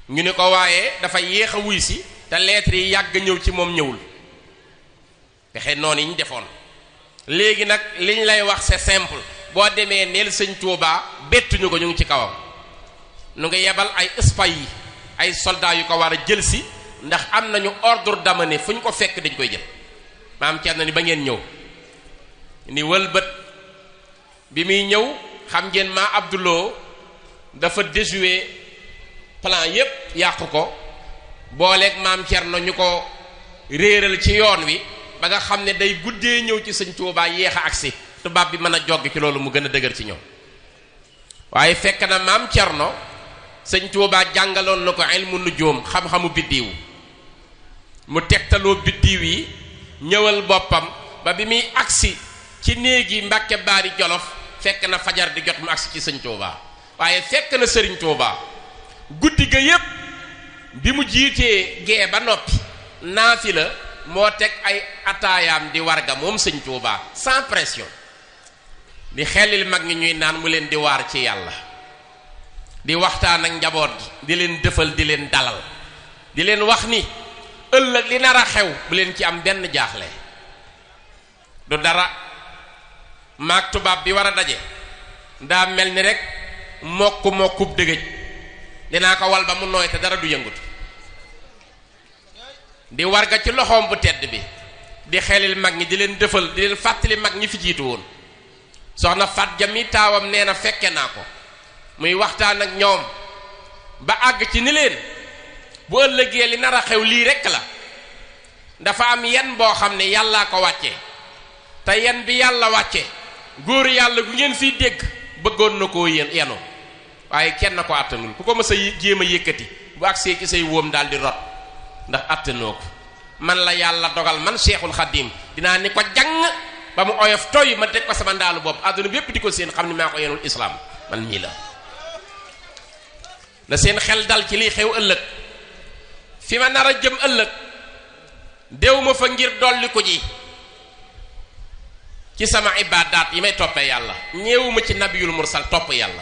ñu ni ko waaye dafa yéex a wuy si te lettre yi yàgg ñëw ci moom ñëwul pexe noonu yi ñu defoon léegi nag liñ lay wax c'est simple boo demee neel sëñ Tuubaa bettuñu ko ñu ngi ci kawam nu ngi yebal ay spay yi ay soldats yu ko war a jël si ndax am nañu ordre d'amener fu ñu ko fekk dañ koy jël maam ceer na ni ba ngeen ñëw ni wëlbët bi muy ñëw xam ngeen maa Abdouloo dafa déjouer plan yépp yàqu ko booleeg maam Cerno ñu ko réeral ci yoon wi ba nga xam ne day guddee ñëw ci sëñ Tuubaa yéex a agsi tubaab bi mën a joggi ci loolu mu gën a dëgër ci ñoom waaye fekk na maam Cerno sëñ Tuubaa jàngaloon na ko ilmu nujuum xam-xamu biddiw mu tegtaloo biddiw yi ñëwal boppam ba bi muy agsi ci néegi Mbàkke Baari Jolof fekk na fajar di jot mu agsi ci sëñ Tuubaa waaye fekk na sëriñ Tuubaa guddi ga yépp bi mu jiitee gee ba noppi naafi la moo teg ay ataayaam di warga moom sëñ Tuubaa sans pression di xelil mag ñi ñuy naan mu leen di waar ci yàlla di waxtaan ak njaboot gi di leen dëfal di leen dalal di leen wax ni ëllëg li nar a xew bu leen ci am benn jaaxle du dara maag tubaab bi war a daje daa mel ni rek mokk mokkub dëgëj dinaa ko wal ba mu nooy te dara du yëngutu di warga ci loxoom bu tedd bi di xelil mag ñi di leen dëfal di leen fàttali mag ñi fi jiitu woon soxna fat jami taawam nee na fekke naa ko muy waxtaan ak ñoom ba àgg ci ni leen bu ëllëgee li nar a xew lii rekk la dafa am yen boo xam ne yàllaa ko wàcce te yen bi yàlla wàcce góor yàlla gu ngeen fiy dégg bëggoon na koo yéen yenu waaye kenn ko àttanul ku ko mës a jéem a yëkkati bu agsee ci say wóom daal di rot ndax àttanoo ko man la yàlla dogal man Seexul Xaddim dinaa ni ko jàng ba mu oyof toy ma teg ko sama ndaalu bopp àdduna bi yépp di ko seen xam ni maa ko yenul islaam man mii la na seen xel dal ci liy xew ëllëg fi ma nar a jëm ëllëg déw ma fa ngir dolli ko ji ci sama ibaadaat yi may toppee yàlla ñeewuma ci nabiyul mursal topp yàlla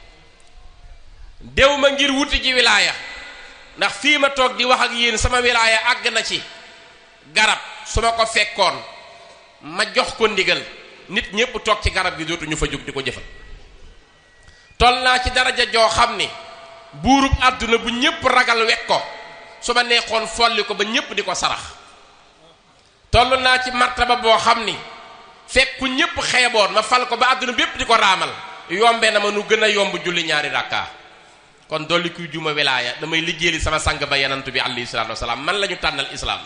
déw ma ngir wuti ji wilaaya ndax fii ma toog di wax ak yéen sama wilaaya àgg na ci garab su ma ko fekkoon ma jox ko ndigal nit ñépp toog ci garab gi dootuñu fa jóg di ko jëfal toll naa ci daraja joo xam ni buurub àdduna bu ñépp ragal wekk ko su ma neexoon folli ko ba ñépp di ko sarax toll naa ci martaba boo xam ni fekk ku ñépp xeeboon ma fal ko ba àdduna bépp di ko raamal yombe na ma nu gën a yomb julli ñaari rakkaa kon dolli kuy juma wilaaya damay liggéeyali sama sang ba yenantu bi alayhi salaatu wasalaam man la ñu tànnal islaam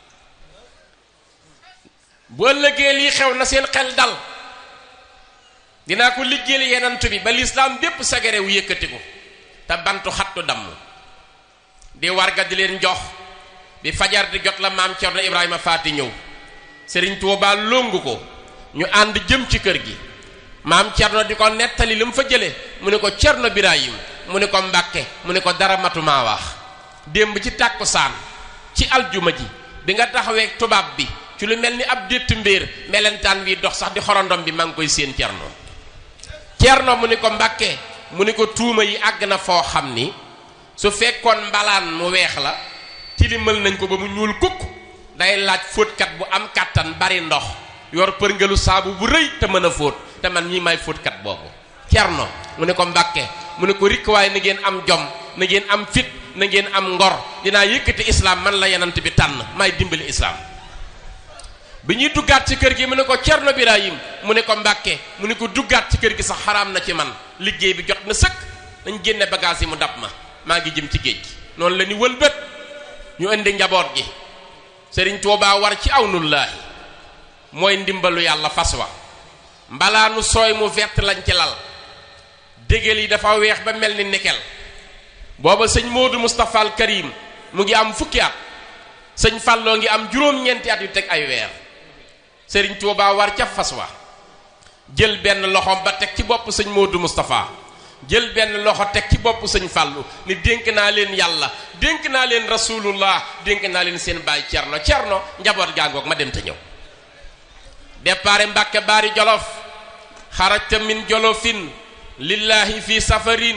bu ëllëgee lii xew na seen xel dal dinaa ko liggéeyali yenantu bi ba lislaam bépp sagare wu yëkkati ko te bantu xattu damm di warga di leen jox bi fajar di jot la maam Cerno Ibrahima Faati ñëw Sëriñ Tuubaa longu ko ñu ànd jëm ci kër gi maam Cerno di ko nettali lu mu fa jële mu ne ko Cerno Birahim mu ne ko Mbàkke mu ne ko dara matumaa wax démb ci tàkkusaan ci aljuma ji bi nga taxawee tubaab bi ci lu mel ni ab détt mbéer melentaan wi dox sax di xorondom bi maa ngi koy séen Cerno Cerno mu ne ko Mbàkke mu ne ko tuuma yi àgg na foo xam ni su fekkoon mbalaan mu weex la tilimal nañ ko ba mu ñuul kukk day laaj fóotkat bu am kàttan bari ndox yor përngelu saabu bu rëy te mën a fóot te man ñi may fóotkat boobu Cerno mu ne ko Mbàkke mu ne ko rikk waaye na ngeen am jom na ngeen am fit na ngeen am ngor dinaa yëkkati islam man la yenant bi tànn may dimbali islam bi ñuy duggaat ci kër gi mu ne ko Cerno Birahim mu ne ko Mbàkke mu ne ko duggaat ci kër gi sax xaraam na ci man liggéey bi jot na sëkk nañ génne bagage yi mu dab ma maa ngi jëm ci géej gi noonu la ni wëlbët ñu indi njaboot gi Sëriñ Tuubaa war ci awnullaahi mooy ndimbalu yàlla fas wa mbalaanu sooy mu vert lañ ci lal dégel yi dafa weex ba mel ni nikel booba sëñ Moodu Moustapha al Karim mu ngi am fukki at sëñ Falloo ngi am juróom-ñeenti at yu teg ay weer Sëriñ Tuubaa war ca fas wa jël benn loxoom ba teg ci bopp sëñ Moodu Moustapha jël benn loxo teg ci bopp sëñ Fàllu ni dénk naa leen yàlla dénk naa leen rasulullah dénk naa leen seen baay cerno cerno njaboot gaangoog ma dem te ñëw départ Mbàkke baari jolof xarajta min jolofin lillahi fi safarin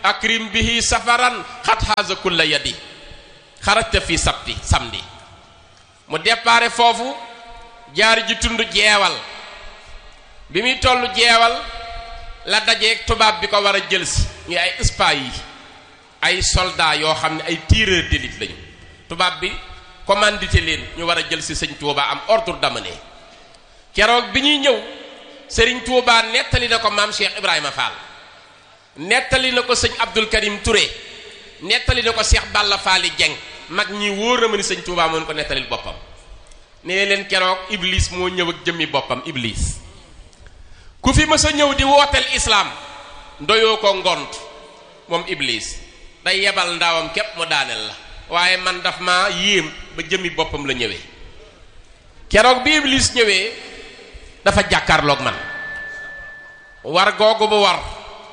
akrim bihi safaran xat haza kulla yadi xarajta fi sabti samedi mu déparé foofu jaar ji tund jeewal bi muy tollu jeewal la dajeeg tubaab bi ko war a jël si ñu ay spy yi ay soldats yoo xam ne ay tireurs d'élite lañu tubaab bi commandité leen ñu war a jël si sëñ Touba am ordre d'amener keroog bi ñuy ñëw sëriñ Touba nettali na ko maam Cheikh Ibrahima Fall nettali na ko sëñ Abdul Karim Touré nettali na ko Cheikh Balla Faali Dieng mag ñi wóor na ma ni sëñ Touba moo ko nettalil boppam nee leen keroog Iblis moo ñëw ak jëmmi boppam Iblis ku fi mës a ñëw di wooteel islaam ndoyoo ko ngont moom Iblis day yebal ndaawam képp mu daaneel la waaye man daf ma yéem ba jëmmi boppam la ñëwee keroog bi Iblis ñëwee dafa jàkkaarloog man war googu bu war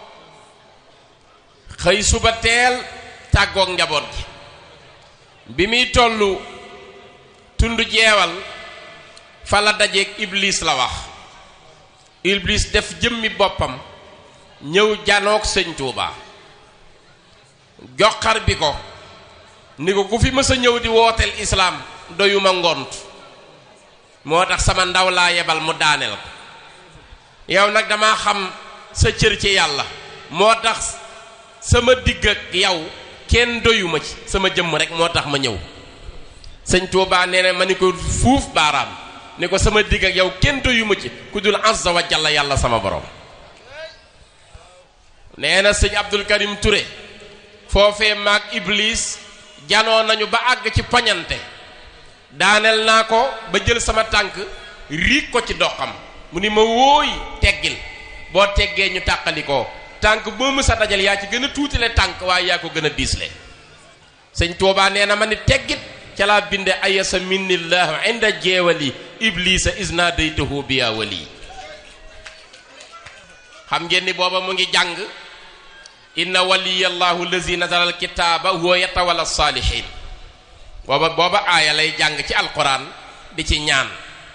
xëy suba teel tàggoog njaboot gi bi muy tollu tund jeewal fa la dajeeg Iblis la wax Iblis def jëmmi boppam ñëw janoog sëñ Tuuba joxar bi ko ni ko ku fi mës a ñëw di wooteel islaam doyuma ngont moo tax sama ndaw laa yebal mu daaneel ko yow nag dama xam sa cër ci yàlla moo tax sama digg ak yow kenn doyuma ci sama jëmm rek moo tax ma ñëw sëñ Tuuba nee na ma ni ko fuuf baaraam ni ko sama digg ak yow kenn doyuma ci ku dul azza wa jalla yàlla sama borom nee na sëñ Abdul Karim Touré foofee maag Iblis janoo nañu ba àgg ci poñante daaneel naa ko ba jël sama tànk riig ko ci doxam mu ni ma wóoy teggil boo teggee ñu tàqalikoo tànk boo mësa dajal yaa ci gën a tuutile tànk waaye yaa ko gën a diisle sëñ Tuubaa nee na ma ni teggit ca laa binde ayasa minnillahu inda jeewali iblisa isna daytahu biya wali xam ngeen ni booba mu ngi jàng inna waliyallahu lazi nazala alkitaaba huwa yatawalla saalihin booba booba aaya lay jàng ci alquran di ci ñaan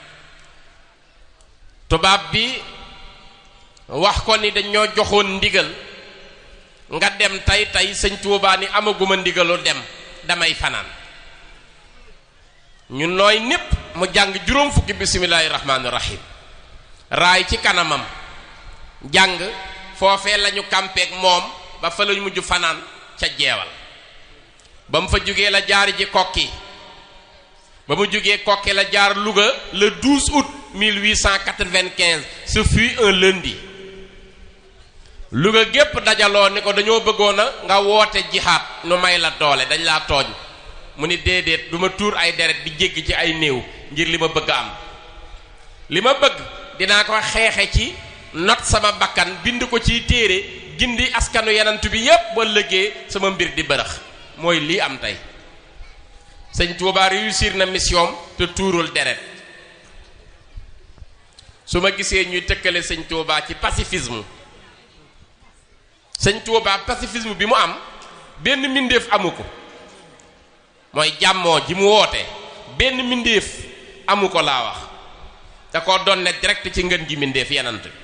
tubaab bi wax ko ni dañoo joxoon ndigal nga dem tey tey sëñ Tuubaa ni amaguma ndigalu dem damay fanaan ñu nooy népp mu jàng juróom fukki bismillaahi rahmaani rahim raay ci kanamam jàng foofee lañu kàmpeek moom ba fa lañu mujj fanaan ca jeewal ba mu fa jógee la jaar ji kokki ba mu jógee kokki la jaar Louga le 12 août 1895 ce fut un lundi Louga gépp dajaloo ni ko dañoo bëggoon a nga woote jihaad nu may la doole dañ laa tooñ mu ni déedéet du ma tuur ay deret di jéggi ci ay néew ngir li ma bëgg am li ma bëgg dinaa ko xeexe ci not sama bakkan bind ko ci téere gindi askanu yenantu bi yépp ba lëggee sama mbir di bërëx mooy lii am tey sëñ Tuubaa réussir na mission te tuurul deret su ma gisee ñuy tëkkale sëñ Tuubaa ci pacifisme sëñ Tuubaa pacifisme bi mu am benn mbindeef amu ko mooy jàmmoo ji mu woote benn mbindeef amu ko laa wax da ko doon ne direct ci ngën gi mbindeef yenant bi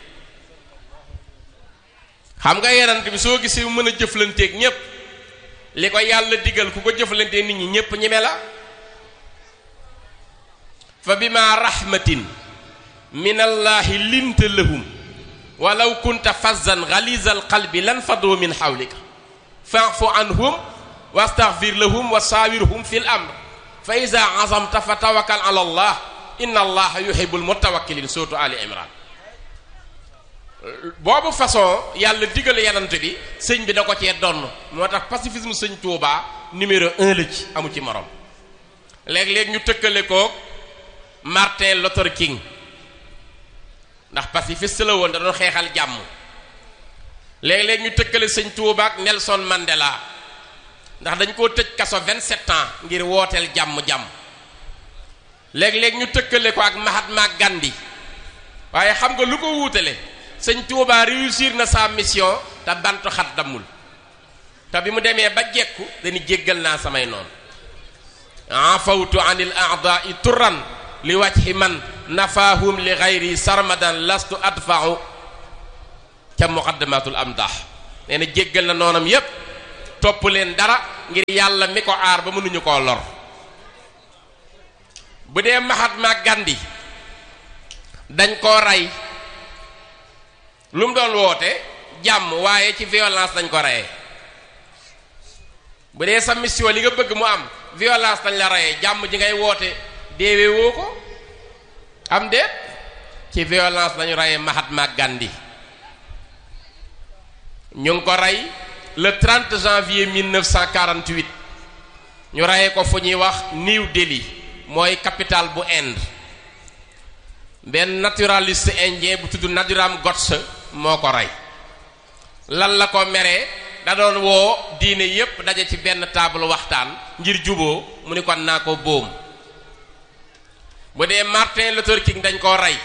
xam nga yenant bi soo gisee mu mën a jëflanteeg ñépp li ko yàlla digal ku ko jëflante nit ñi ñépp ñeme la fa bima rahmatin min allahi linta lahum walaw kunta fazzan ghalizal qalbi lan fadu min hawlika fa'fu anhum wastaghfir lahum wa sawirhum fil amr fa iza azamta fa tawakkal ala allah inna allaha yuhibbul mutawakkilin suratu ali imran boobu façon yàlla digal yanant bi sëñ bi da ko cee donn moo tax pacifisme sëñ Touba numéro un la ci amu ci morom léeg-léeg ñu tëkkale ko Martin Luther King ndax pacifiste la woon da doon xeexal jàmm léeg-léeg ñu tëkkale sëñ Touba ak Nelson Mandela ndax dañ koo tëj kaso 27 ans ngir wooteel jàmm-jàmm léeg-léeg ñu tëkkale ko ak Mahatma Gandhi waaye xam nga lu ko wuutale sëñ Touba réussir na sa mission te bantu xat dammul te bi mu demee ba jekku dañu jéggal naa samay noonu afawtu anil a'da'i turan li wajhi man nafahum li ghayri sarmadan lastu adfa'u ca muqaddamatul amdah nee na jéggal na noonam yépp topp leen dara ngir yàlla mi ko aar ba mënuñu koo lor bu dee Mahatma Gandhi dañ koo rey lu mu doon woote jàmm waaye ci violence dañ ko reyee bu dee sa mission li nga bëgg mu am violence dañ la reyee jàmm ji ngay woote deewee woo ko am déet ci violence lañu reyee Mahatma Gandhi ñu ngi ko rey le 30 janvier 1948 ñu reyee ko fu ñuy wax New Delhi mooy capitale bu Inde benn naturaliste indien bu tudd Nathuram Godse moo ko rey lan la ko meree da doon woo diine yépp daje ci benn table waxtaan ngir juboo mu ni kon naa ko boom bu dee Martin Luther King dañ koo rey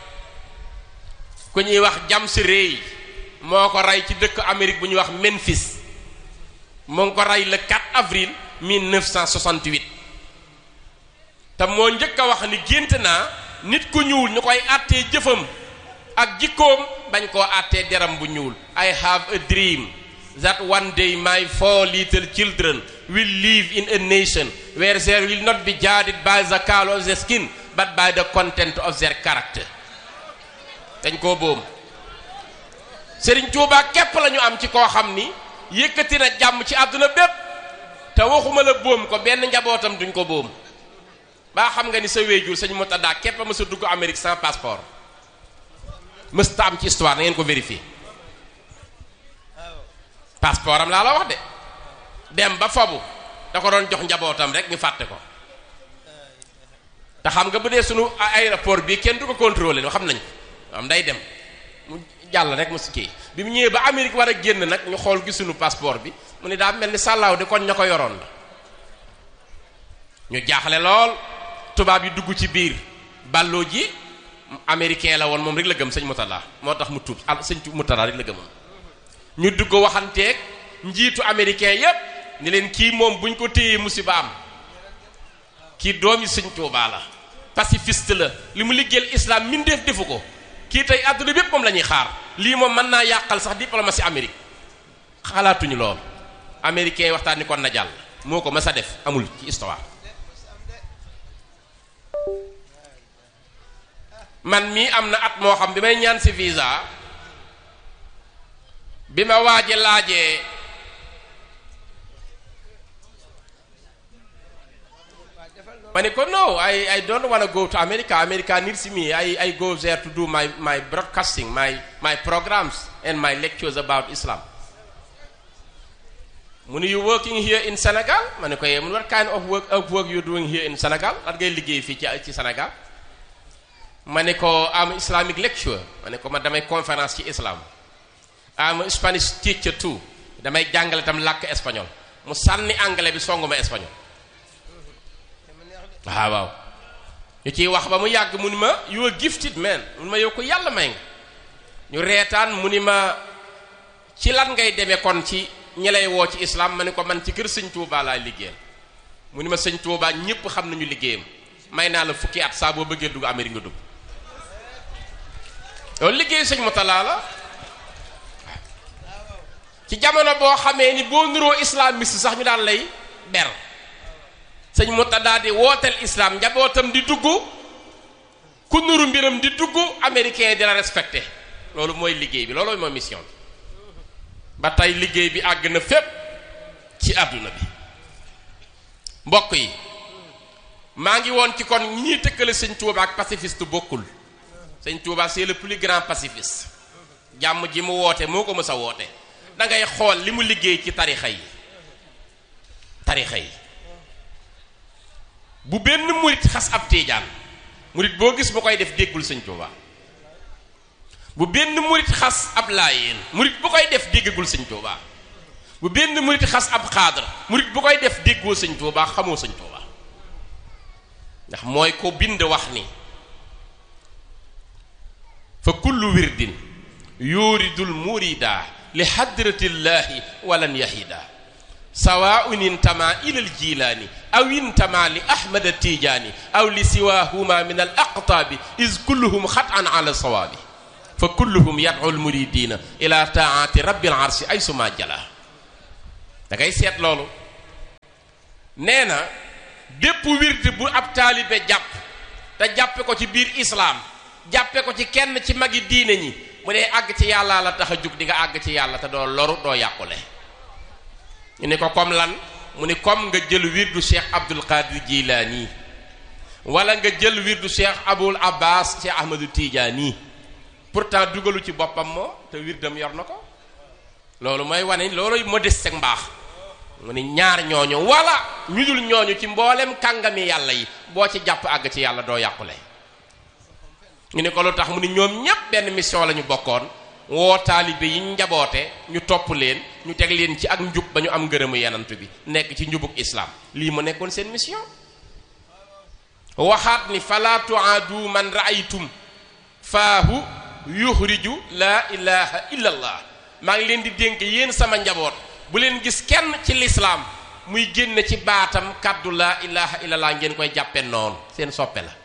ku ñuy wax James Ray moo ko rey ci dëkk Amérique bu ñuy wax Memphis moo ngi ko rey le 4 avril 1968 te moo njëkk a wax ni gént naa nit ku ñuul ñu koy àttee jëfam ak jikkoom bañ koo àttee deram bu ñuul I have a dream that one day my four little children will live in a nation where there will not be judged by the color of their skin but by the content of their character dañ koo boom Serigne Touba képp la ñu am ci koo xam ni yëkkati na jàmm ci àdduna bépp te waxuma la boom ko benn njabootam duñ ko boom baa xam nga ni sa wéyjur sëñ Murtada képp a mës a dugg Amérique sans passeport mës ta am ci histoire na ngeen ko vérifier passeport am laa la wax de dem ba fobu da ko doon jox njabootam rek ñu fàtte ko te xam nga bu dee sunu aéroport bi kenn du ko contrôler xam nañ ko am day dem mu jàll rek mu si kii bi mu ñëwee ba Amérique war a génn nag ñu xool gi sunu passeport bi mu ne daa mel ni sàllaaw de kon ña ko yoroon la ñu jaaxle lool tubaab yi dugg ci biir balloo ji américain la woon moom rek la gëm sëñ Murtada moo tax mu tuub al sëñ Murtada rek la gëmoon ñu dugg waxanteeg njiitu américain yépp ni leen kii moom buñ ko téyee musiba am kii doomi sëñ Tuubaa la pacifiste la li mu liggéeyal islam mindeef defu ko kii tey àdduna bépp moom la ñuy xaar lii moom mën naa yàqal sax diplomatie Amérique xalaatuñu lool américain yi waxtaan ni kon na jàll moo ko mës a def amul ci histoire man mii am na at moo xam bi may ñaan si visa bi ma waaje laajee ma ne ko no I I don't want to go to America America needs me I I go there to do my my broadcasting my my programs and my lectures about Islam mu ne you working here in Senegal ma ne ko yee mun what kind of work of work you doing here in Senegal lan ngay liggéey fii ci ci Sénégal ma ne ko am Islamic lecture ma ne ko man damay conférence ci islam am Spanish teacher too damay jàngale tam làkk espagnol mu sànni anglais bi songu ma espagnol waaw waaw ñu ciy wax ba mu yàgg mu ni ma you are gifted man mu ni ma yow ko yàlla may nga ñu reetaan mu ni ma ci lan ngay demee kon ci ñi lay woo ci islam ma ne ko man ci kër sëñ Touba laay liggéeyal mu ni ma sëñ Touba ñépp xam nañu liggéeyam may naa la fukki at saa boo bëggee dugg Amérique nga dugg loolu liggéey sëñ Murtada la ci jamono boo xamee ni boo nuroo islamiste sax ñu daan lay ber sëñ Murtada di wooteel islam njabootam di dugg ku nuru mbiram di dugg américain di la respecté loolu mooy liggéey bi loolooy mooy mission bi ba tey liggéey bi àgg na fépp ci àdduna bi mbokk yi maa ngi woon ci kon ñii tëkkale sëñ Tuuba ak pacifiste bokkul sëñ Tuuba c'est le plus grand pacifiste jàmm ji mu woote moo ko mës a woote da ngay xool li mu liggéey ci tarixa yi tarixa yi bu benn murit xas ab tiijaan murit boo gis bu koy def déggul sëñ Tuuba bu benn murit xas ab laayeen murit bu koy def déggagul sëñ Tuuba bu benn murit xas ab xaadar murit bu koy def déggoo sëñ Tuuba xamoo sëñ Tuuba ndax mooy ko bind wax ni fa kullu wirdin yuridul murida li hadratillahi walan yahida sawaun intama ila aljilaani aw intama li ahmad tijaani aw li siwahuma min al aqtaabi is kulluhum xat an ala sawaabi fa kulluhum yad'u lmuridina ila taati rabbil arshi ay suma jala da ngay seet loolu nee na bépp wird bu ab taalibe jàpp te jàppe ko ci biir islaam jàppe ko ci kenn ci magi diine ñi mu dee àgg ci yàlla la tax a jug di nga àgg ci yàlla te doo loru doo yàqule ñu ne ko comme lan mu ni comme nga jël wirdu cheikh abdul qadir jilaani wala nga jël wirdu cheikh abul abbas cheikh ahmadu tijaani pourtant dugalu ci boppam moo te wirdam yor na ko loolu mooy wane loolu modeste ak mbaax mu ni ñaar ñooñu wala ñu dul ñooñu ci mboolem kàngami yàlla yi boo ci jàpp àgg ci yàlla doo yàqule ñu ne ko lu tax mu ni ñoom ñépp benn mission la ñu bokkoon woo taalibe yi njaboote ñu topp leen ñu teg leen ci ak njub ba ñu am ngërëmu yenant bi nekk ci njubuk islam lii mu nekkoon seen mission waxaat ni fala tuaadu man raaytum faahu yuxriju laa ilaha illa allah maa ngi leen di dénk yéen sama njaboot bu leen gis kenn ci lislaam muy génn ci baatam kàddu laa ilaha illa allah ngeen koy jàppe noonu seen soppe la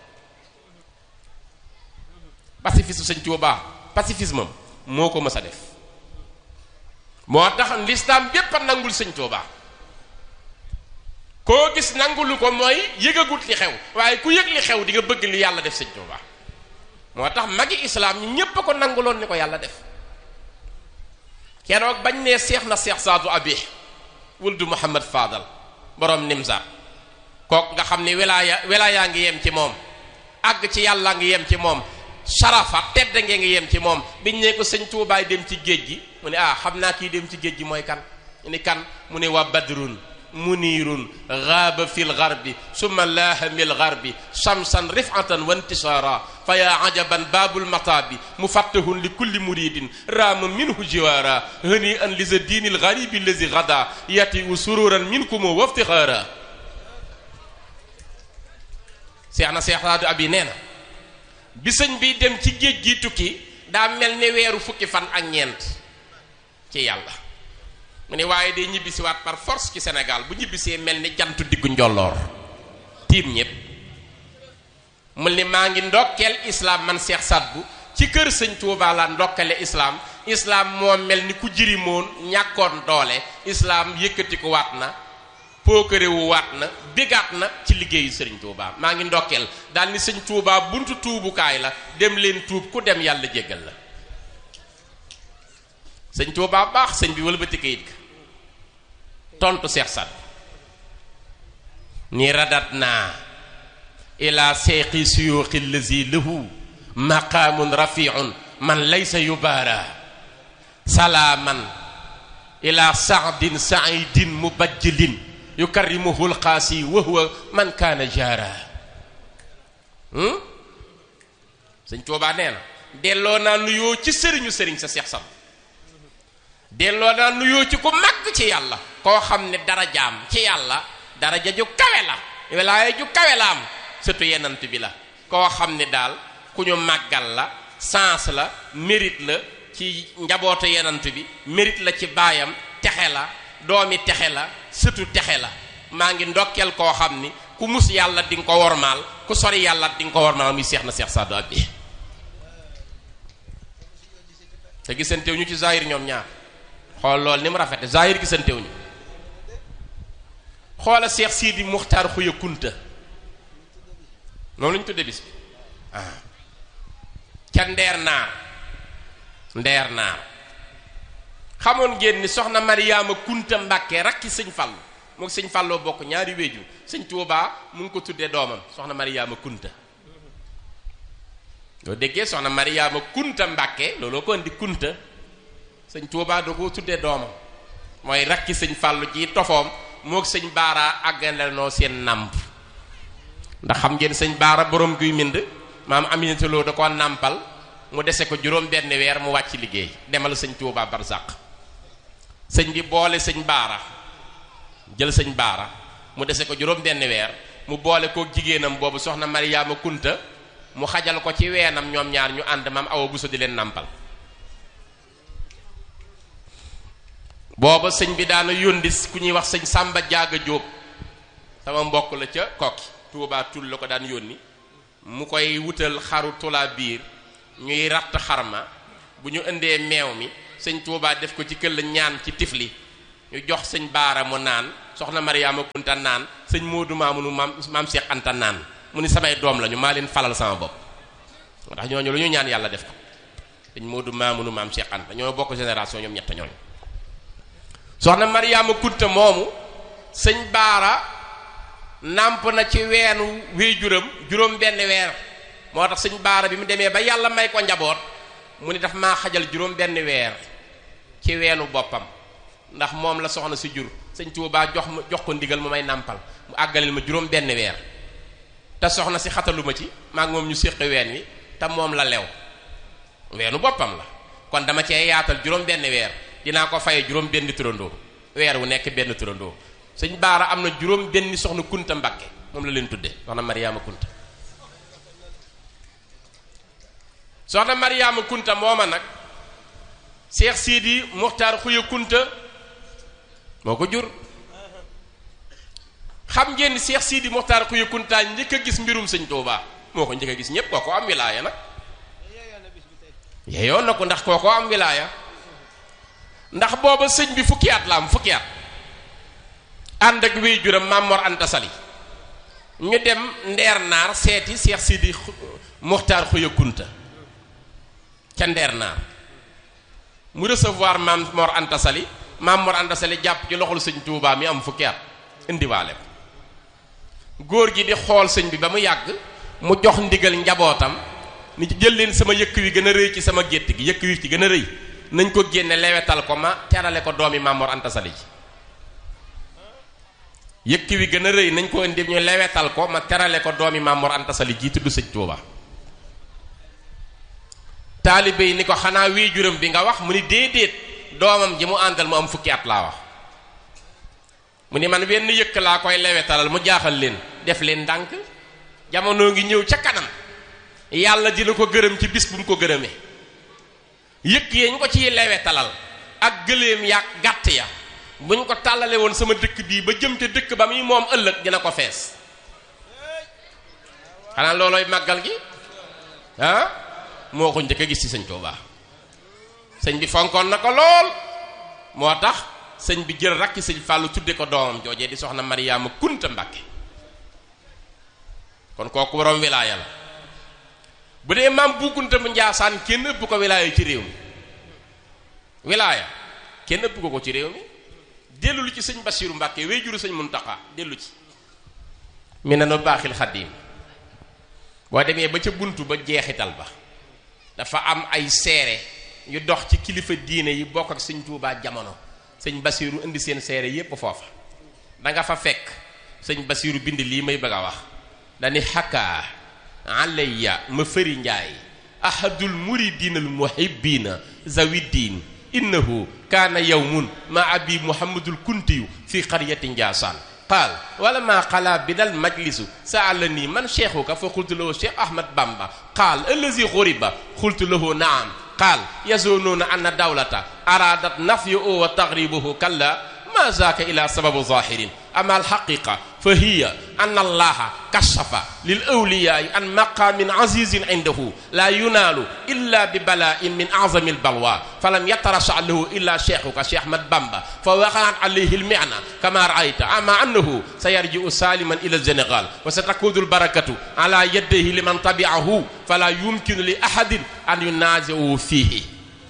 pacifisme sëñ Tuubaa pacifisme am moo ko mës a def moo tax lislaam bépp a nangul sëñ Tuubaa koo gis nangulu ko mooy yëgagut li xew waaye ku yëg li xew di nga bëgg li yàlla def sëñ Tuubaa moo tax magi islaam ñi ñépp a ko nanguloon ni ko yàlla def keroog bañ ne seex na seex saadu abi wuldu muhammad fadal borom nimsa kook nga xam ni wilaaya wilaayaa ngi yem ci moom àgg ci yàlla ngi yem ci moom sarafa tedd ngee ngi yem ci moom biñ ne ko sëñ tuubaay dem ci géej gi mu ne ah xam naa kii dem ci géej gi mooy kan ñu ni kan mu ne wa badrun munirun gaaba fi lgarbi summa laaha mi lgarbi shamsan rifatan wa intisara fa ya ajaban baabul mataabi mufattahun li kulli muridin raama minhu jiwaara hani an li za diini lgaribi allazi gada yati u sururan minkum wa iftixaara seex na seex raadu abi nee na bi sëñ bi dem ci géej gi tukki daa mel ni weeru fukki fan ak ñeent ci yàlla mu ne waaye day ñibbisiwaat par force ci Sénégal bu ñibbisee mel ni jantu diggu njolloor tiim ñépp mu ni maa ngi ndokkeel islaam man Seex Sadbu ci kër sëñ Tuubaa la ndokkale islaam islaam moo mel ni ku jirimoon ñàkkoon doole islaam yëkkati ko waat na pookarewu waat na bégaat na ci liggéeyu sëriñ Tuubaa maa ngi ndokkeel daal ni sëñ Tuubaa buntu tuubukaay la dem leen tuub ku dem yàlla jéggal la sëñ Tuubaa baax sëñ bi wëlbati kayit ga tontu Seex Sadbu ni radat naa ila seeqi suyuuxi lazi lahu maqaamun rafiun man laysa yubaara salaaman ila saadin saidin mubajjilin yukarrimuhu lqaasi wa huwa man kaana jaara sëñ Tuubaa nee na delloo naa nuyoo ci sëriñu sëriñ sa Seex Sadbu delloo naa nuyoo ci ku màgg ci yàlla koo xam ne darajaam ci yàlla daraja ju kawe la wilaaya ju kawe la am surtout yenant bi la koo xam ne daal ku ñu màggal la sens la mérite la ci njabootu yenant bi mérite la ci baayam texe la doomi texe la surtout texe la maa ngi ndokkeel koo xam ni ku mus yàlla di nga ko wormaal ku sori yàlla di nga ko wormaal muy seex na seex Saadu Abi te gisantew ñu ci zahir ñoom ñaar xool loolu ni mu rafete zahir gisantew ñu xoola seex Sidi Muxtaar Xuya Kunta moom la ñu tudde bis bi ah ca ndeer naar ndeer naar xamoon ngeen ni soxna Mariyaama Kunta Mbàkke rakki sëñ Fallu mook sëñ Falloo bokk ñaari wéju sëñ Tuubaa mu ngi ko tuddee doomam soxna Mariyaama Kunta loo déggee soxna Mariyaama Kunta Mbàkke looloo ko indi Kunta sëñ Tuubaa da koo tuddee doomam mooy rakki sëñ Fallu ji tofoom mook sëñ Baara àggandanoo seen nàmp ndax xam ngeen sëñ Baara borom guy mind maam Aminata Lo da koo nàmpal mu dese ko juróom benn weer mu wàcc liggéey demal sëñ Tuubaa barsàq sëñ bi boole sëñ Baara jël sëñ Baara mu dese ko juróom benn weer mu boole kook jigéenam boobu soxna Mariyaama Kunta mu xajal ko ci weenam ñoom ñaar ñu ànd maam Awa Buso di leen nàmpal booba sëñ bi daana yóndi ku ñuy wax sëñ Sàmba Jaaga Jóob sama mbokk la ca kokki Tuubaa tul la ko daan yónni mu koy wutal xaru tulaa biir ñuy ratt xarma bu ñu indee meew mi sëñ Tuubaa def ko ci këll ñaan ci tifli ñu jox sëñ baara mu naan soxna Mariama Kunta naan sëñ Moodu Maamunu maam maam Cheikh Anta naan mu ni samay doom lañu maa leen falal sama bopp moo tax ñooñu lu ñu ñaan yàlla def ko sëñ Moodu Maamunu maam Cheikh Anta ñoo bokk génération ñoom ñett ñooñu soxna Mariama Kunta moomu sëñ baara nàmp na ci weenu wéy juram juróom benn weer moo tax sëñ baara bi mu demee ba yàlla may ko njaboot mu ni daf maa xajal juróom benn weer ci weenu boppam ndax moom la soxna si jur sëñ Tuubaa jox ma jox ko ndigal mu may nàmpal mu àggaleel ma juróom benn weer te soxna si xataluma ci maa ngi moom ñu séqi ween wi te moom la lew weenu boppam la kon dama cee yaatal juróom benn weer dinaa ko faye juróom benn turandoo weer wu nekk benn turandoo sëñ baara am na juróom benn soxna kunta mbakke moom la leen tudde soxna mariama kunta soxna mariama kunta mooma nag seex siidi muxtaar xuya kunta moo ko jur xam ngeen ni seex siidi muxtaar xuya kunta njëkk a gis mbirum sëñ tuubaa moo ko njëkk a gis ñépp kooko am wilaaya nag yeyoon na ko ndax kooko am wilaaya ndax booba sëñ bi fukki at la am fukki at ànd ak wéy juram Mamor Anta Sali ñu dem ndeer naar seeti Seex Sidi Muxtaar Xuya Kunta ca ndeer naar mu recevoir Mamor Anta Sali Mamor Anta Sali jàpp ci loxol sëñ Tuubaa mi am fukki at indiwaale ko góor gi di xool sëñ bi ba mu yàgg mu jox ndigal njabootam ni jël leen sama yëkk wi gën a rëy ci sama gétt gi yëkk wi ci gën a rëy nañ ko génne lewetal ko ma terale ko doomi Mamor Anta Sali ji yëkk wi gën a rëy nañ ko indi ñu lewetal ko ma terale ko doomi Mamor Anta Sali ji tudd sëñ Tuuba taalibe yi ni ko xanaa wii juróom bi nga wax mu ni déedéet doomam ji mu àndal mu am fukki at laa wax mu ni man wenn yëkk laa koy lewetalal mu jaaxal leen def leen ndànk jamono ngi ñëw ca kanam yàlla dina ko gërëm ci bis bu mu ko gërëmee yëkk yee ñu ko ciy lewetalal ak gëléem ya gàtt ya bu ñu ko tàllale woon sama dëkk bii ba jëm ca dëkk ba muy moom ëllëg dina ko fees xanaa loolooy màggal gi ah moo ko njëkk a gis ci sëñ Tuubaa sëñ bi fonkoon na ko lool moo tax sëñ bi jël rakki sëñ Fàllu tudde ko doomam joojee di soxna Mariyaama Kunta Mbàkke kon kooku borom wilaaya la bu dee maam bu Kunta mu Njaasaan kenn ëpp ko wilaaya ci réew mi wilaaya kenn ëpp ko ko ci réew mi dellu lu ci sëñ Basiiru Mbàkke wey juru sëñ Muntaxa dellu ci mi ne nu baaxil xaddiim boo demee ba ca buntu ba jeexital ba dafa am ay seere yu dox ci kilifa diine yi bokk ak sëñ Tuubaa jamono sëñ Basiiru indi seen seere yépp foofa da nga fa fekk sëñ Basiiru bind lii may bëgg a wax dani xakkaa alayya ma fëri njaay ahadul muridina al muhibbina zawiddiin innahu kaana yawmun ma abi muhammadul kuntiyu fi qaryati njaasaan qaal wala ma xalaa bidal majlisu saalani man cheikhuka fa xultu lahu cheikh ahmad bamba qaal allazi xuriba xultu lahu naam qaal yazunuuna anna dawlata aradat nafyu wa taxribuhu kalla ma zaaka ila sababu zahirin ama alxaqiqa fa hiya an allaha kashafa lil awliyaai an maqamin azizin indahu la yunaalu illa bi bala'in min azami albalwa falam yatarasha lahu illa cheikhuka cheikh ahmad bamba fa waqaat alayhi almina kama raayta ama annahu sayarji'u saliman ila alsenegal wa satakunu albarakatu ala yadayhi liman tabi'ahu fala yumkinu li ahadin an yunazi'u fihi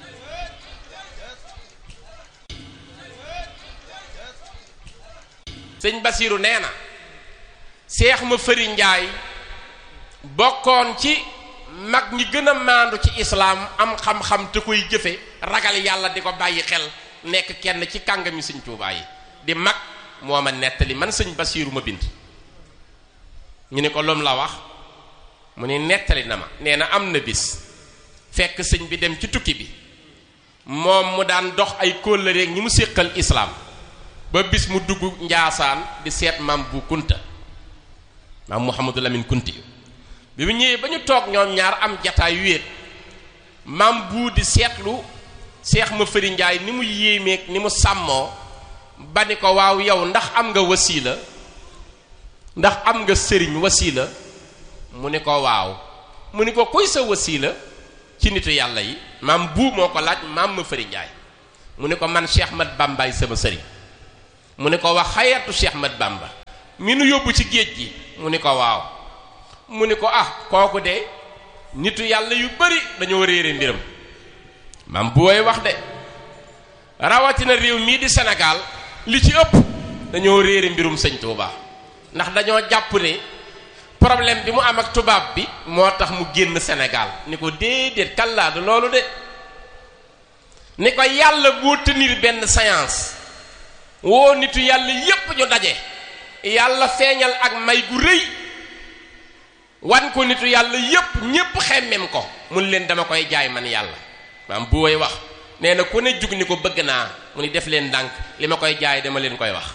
sëñ Basiiru nee na seex ma fëri njaay bokkoon ci mag ñi gën a maandu ci islaam am xam-xam te koy jëfe ragal yàlla di ko bàyyi xel nekk kenn ci kàngami sëñ Tuubaa yi di mag moo ma nettali man sëñ Basiiru ma bind ñu ne ko lum la wax mu ne nettali na ma nee na am na bis fekk sëñ bi dem ci tukki bi moom mu daan dox ay kóllëre ñi mu séqal islaam ba bis mu dugg njaasaan di seet maam bu kunta maam Mouhamadou Lamine kunti bi mu ñëwee ba ñu toog ñoom ñaar am jataay wéet maam bu di seetlu seex ma fëri njaay ni mu yéemeeg ni mu sàmmoo ba ni ko waaw yow ndax am nga wasiila ndax am nga sëriñ wasiila mu ni ko waaw mu ni ko kuy sa wasiila ci nitu yàlla yi maam bu moo ko laaj maam ma fëri njaay mu ne ko man Cheikh Mat Bambaay sama sëriñ mu ne ko wax xayatu Cheikh Mat Bamba mi nu yóbbu ci géej gi mu ne ko waaw mu ne ko ah kooku de nitu yàlla yu bari dañoo réere mbiram maam bu woy wax de rawatina réew mii di Sénégal li ci ëpp dañoo réere mbirum sëñ Touba ndax dañoo jàpp ne problème bi mu am ak tubaab bi moo tax mu génn Sénégal ni ko déedéet kallaa du loolu de ni ko yàlla boo tenir benn séance woo nitu yàlla yépp ñu daje yàlla feeñal ak may gu rëy wan ko nitu yàlla yépp ñépp xemmem ko mun leen dama koy jaay man yàlla maam bu woy wax nee na ku ne jug ni ko bëgg naa mu ni def leen ndànk li ma koy jaay dama leen koy wax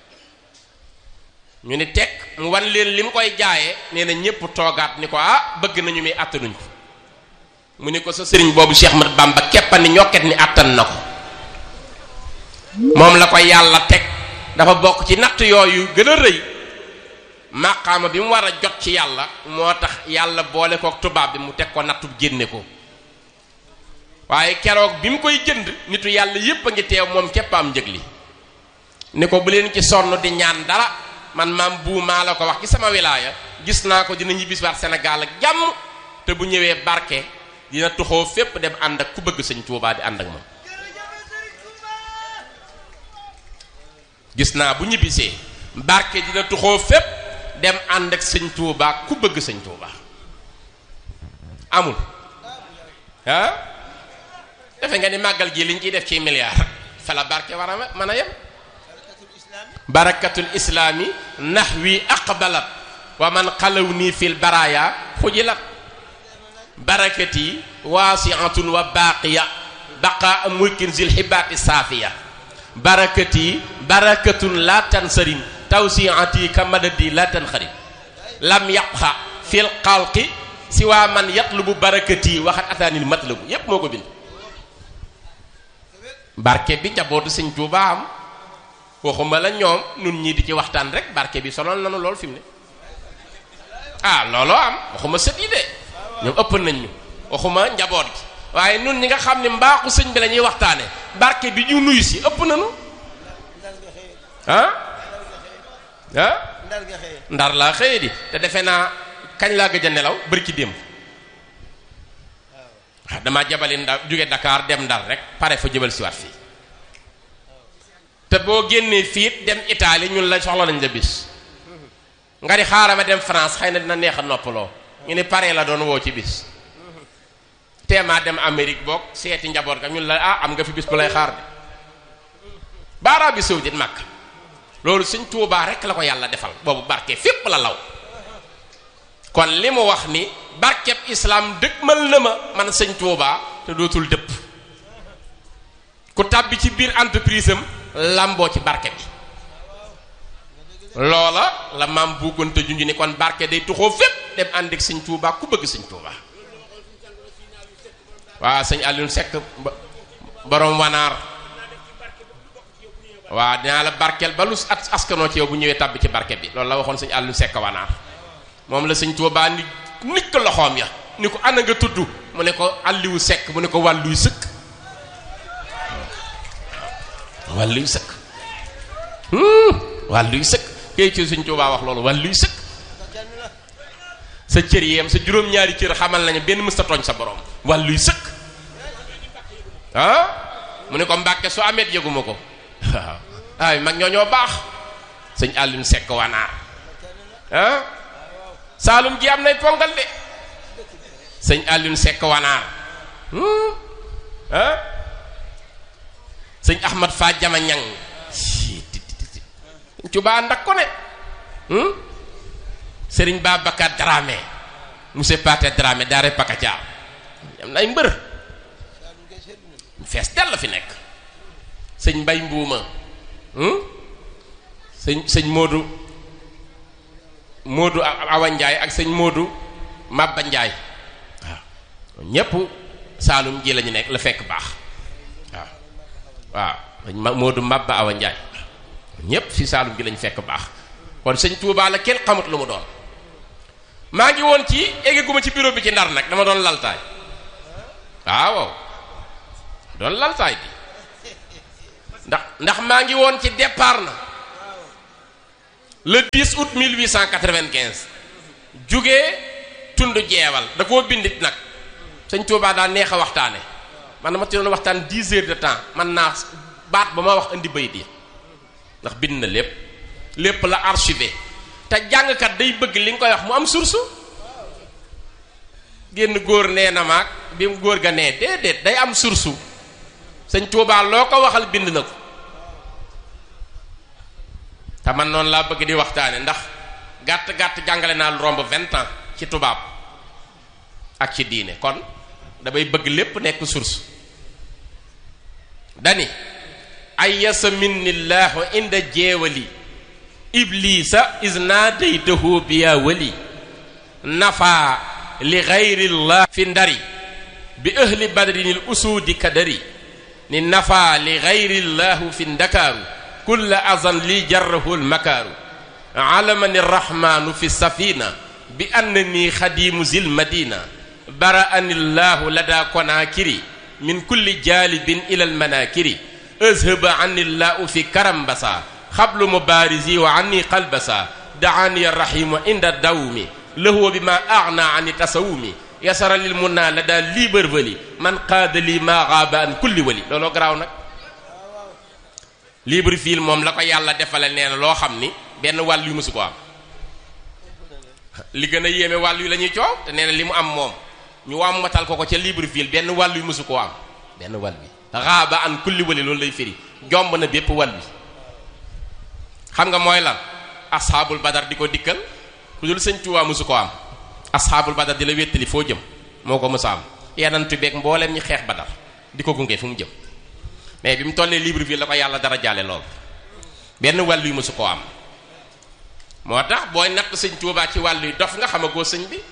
ñu ni teg mu wan leen li mu koy jaayee nee na ñépp toogaat ni ko ah bëgg nañu muy àttanuñ ko mu ni ko sa sëriñ boobu Cheikh Mat Bamba keppa ni ñokket ni àttan na ko moom la ko yàlla teg dafa bokk ci natt yooyu gën a rëy maqaama bi mu war a jot ci yàlla moo tax yàlla boole kook tubaab bi mu teg ko nattub génne ko waaye keroog bi mu koy jënd nitu yàlla yépp a ngi teew moom képp am njëg li ni ko bu leen ci sonn di ñaan dara man maam bu maa la ko wax ci sama wilaaya gis naa ko dina ñibbisiwaat Sénégal ak jàmm te bu ñëwee barke dina tuxoo fépp dem ànd ak ku bëgg sëñ Tuubaa di ànd ak moom gis naa bu ñibbisee barke dina tuxoo fépp dem ànd ak sëñ Tuubaa ku bëgg sëñ Tuubaa amul ah defe nga ni màggal gi liñ ciy def ci milliard fa la barke war a mën a yem barakatul islaami nahwi aqbalat wa man xalaw nii fil baraya xujilat barakati waasiatun wa baaqiya baqa mulkin zil xibaati saafiya barakati barakatun la tansarim tawsiati ka madadi la tanxarim lam yabxa fil xalqi si waa man yatlubu barakati waxat ataanil matlabu yépp moo ko bind barke bi njabootu sëñ Tuubaa am waxuma la ñoom nun ñii di ci waxtaan rek barke bi sonal nanu lool fi mu ne ah looloo am waxuma sët yi de ñoom ëpp nañ ñu waxuma njaboot gi waaye nun ñi nga xam ne mbaaxu sëñ bi la ñuy waxtaane barke bi ñu nuyu si ëpp nañu ah ah ndar laa xëye di te defe naa kañ laa gëj a nelaw bari ci démb waaw damaa jabali ndar jóge Dakar dem ndar rek pare fa jëbal siwaat fii te boo génnee fiit dem Italie ñun la soxla nañ la bis nga di xaaral ma dem France xëy na dina neex a noppaloo ñu ne pare la doon woo ci bis teemaa dem Amérique boog seeti njaboot ga ñun la ah am nga fi bis bu lay xaar de ba Arabie saoudite Makka loolu Sëñ Tuubaa rek la ko yàlla defal boobu barke fépp la law kon li mu wax ni barkeb islam dëgmal na ma man Sëñ Tuubaa te dootul dëpp ku tàbbi ci biir entreprise am lamboo ci barke bi loola la maam buugonte junj ni kon barke day tuxoo fépp dem ànd ak sëñ Tuubaa ku bëgg sëñ Tuubaa waa sëñ Alioune Seck borom wanaar waa dinaa la barkeel ba lu at askanoo ci yow bu ñëwee tàbbi ci barke bi loolu la waxoon sëñ Alioune Seck wanaar moom la sëñ Tuubaa ni nit ko loxoom ya ni ko ana nga tudd mu ne ko Aliou Seck mu ne ko wàlluy sëkk wàlluy sëkk wàlluy sëkk kay ci Sëñ Tuubaa wax loolu wàlluy sëkk sa cër yeem sa juróom-ñaari cër xamal nañu benn mësta tooñ sa borom wàlluy sëkk ah mu ne ko Mbàkke su ameet yëguma ko waaw ay mag ñoo ñoo baax sëñ Alioune Seck wanaar ah Saalum gi am nay pongal de sëñ Alioune Seck wanaar ah sëñ Ahmad Fa jama ñang Cuba ndak ko ne sëriñ Babacar Dramé monsieur Paté Dramé daare Pakacaar am na ay mbër fees dell fi nekk sëñ Mbay Mbuuma sëñ sëñ Moodu Moodu Awa Njaay ak sëñ Moodu Mabba Njaay waaw ñépp Saalum ji lañu nekk la fekk baax waaw waaw sëñ Moodu Mabba Awa Njaay ñépp fi Saalum gi lañ fekk baax kon sëñ Tuubaa la kenn xamut lu mu doon maa ngi woon ci eggaguma ci bureau bi ci ndar nag dama doon laltaay waaw doon laltaay bi ndax ndax maa ngi woon ci départ na le 10 août 1895 jugee tund jeewal da koo bindit nag sëñ Tuubaa daa neex a waxtaane man dama ci doon waxtaan 10 heures de temps man naa baat ba ma wax indi bayit yi ndax bind na lépp lépp la archivé te jàngkat day bëgg li nga koy wax mu am source génn góor nee na maag bi mu góor ga nee déedéet day am source sëñ Tuubaa loo ko waxal bind na ko te man noonu laa bëgg di waxtaane ndax gàtt gàtt jàngale naa lu romb vingt ans ci tubaab ak ci diine kon damay bëgg lépp nekk source dani ayasa minnillahu inda jeewali iblisa isnaadaytahu biya wali nafa li gayrillah fi ndari bi ahli badrinil usuudi kadari ni nafa li gayrillahu fi ndakaaru kulla azan li jarrahu lmakaaru alamani rrahmanu fi safina bi annani xadimu zil madina bara'ani llahu lada konakiri min kulli jalibin ila almanakiri azhaba anni llahu fi karambasa xablu mubarisi wa anni qalbasa daani arrahimu inda dawmi lahu bima agna ani tasawumi yasara lil munna lada liberveli man qaada li ma gaaba an kulli wali looloo garaaw nag Libreville moom la ko yàlla defale nee na loo xam ni benn wàll yu mësu ko am li gën a yéeme wàll yu la ñuy coow te nee na li mu am moom ñu wàmmatal ko ko ca Libreville benn wàll yu mësu koo am benn wàll bi raaba an kulli wali loolu lay firi jomb na bépp wàll bi xam nga mooy lan asxaabul badar di ko dikkal ku dul sëñ Tuubaa mësu ko am asxaabul badar di la wéttali foo jëm moo ko mësa am yenantu beeg mbooleem ñi xeex badar di ko gunge fu mu jëm mais bi mu tollee Libreville la ko yàlla dara jaale lool benn wàll yu mësu koo am moo tax booy natt sëñ Tuubaa ci wàll yu dof nga xamagoo sëñ bi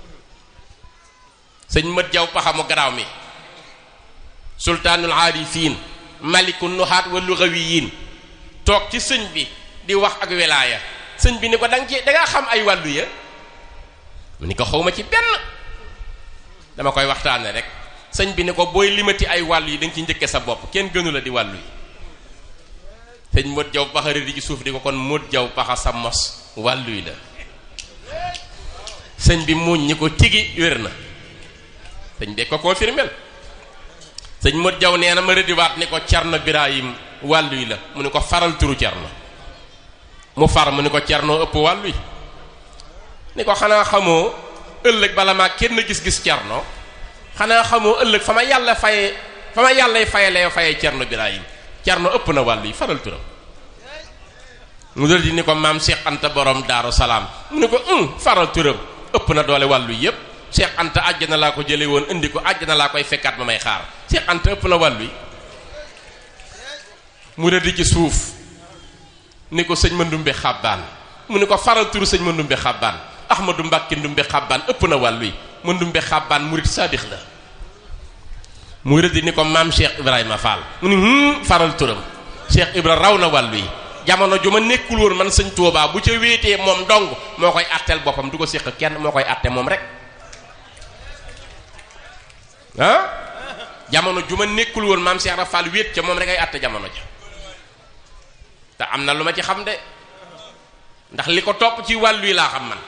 sëñ mët jaw paxamu garaaw mi sultaanul aarifiin maliku nuhaat wa lugawiyin toog ci sëñ bi di wax ak wilaaya sëñ bi ni ko danga ci dangaa xam ay wàllu ya mu ni ko xawma ci benn dama koy waxtaane rek sëñ bi ni ko booy limati ay wàllu yi da nga ci njëkke sa bopp kenn gënu la di wàllu yi sëñ mët jaw paxa rëdd ci suuf di ko kon mët jaw paxa sa mos wàllu yi la sëñ bi muñ ñi ko tigi wér na sëñ bi ko confirmel sëñ mët jaw nee na ma rëddiwaat ni ko cerno birahim wàllu yi la mu ni ko faral turu cerno mu far mu ni ko cerno ëpp wàllu yi ni ko xanaa xamoo ëllëg bala maa kenn gis-gis cerno xanaa xamoo ëllëg fa ma yàlla faye fa ma yàllay fayalee faye cerno birahim cerno ëpp na wàllu yi faral turam mu dal di ni ko maam Cheikh Anta borom daaru salaam mu ni ko um faral turam ëpp na doole wàllu yépp Cheikh Anta àjjana laa ko jële woon indi ko àjjana laa koy fekkaat ma may xaar Cheikh Anta ëpp na wàllu yi mu dal di ci suuf ni ko sëñ ma ndumbe xàbbaan mu ni ko faral turu sëñ ma ndumbe xàbbaan ahmadu mbàkke ndumbe xàbbaan ëpp na wàllu yi ma ndumbe xàbbaan murit saadix la mu rëdd ni ko maam Cheikh Ibrahima Fall mu ni hum faral turam Cheikh Ibra raw na wàllu yi jamono ju ma nekkul woon man sëñ Tuubaa bu ca wéetee moom dong moo koy àtteel boppam du ko séq kenn moo koy àtte moom rek ah jamono ju ma nekkul woon maam Cheikh Ibra Fall wéet ca moom rek ay àtte jamono ja te am na lu ma ci xam de ndax li ko topp ci wàllu yi laa xam man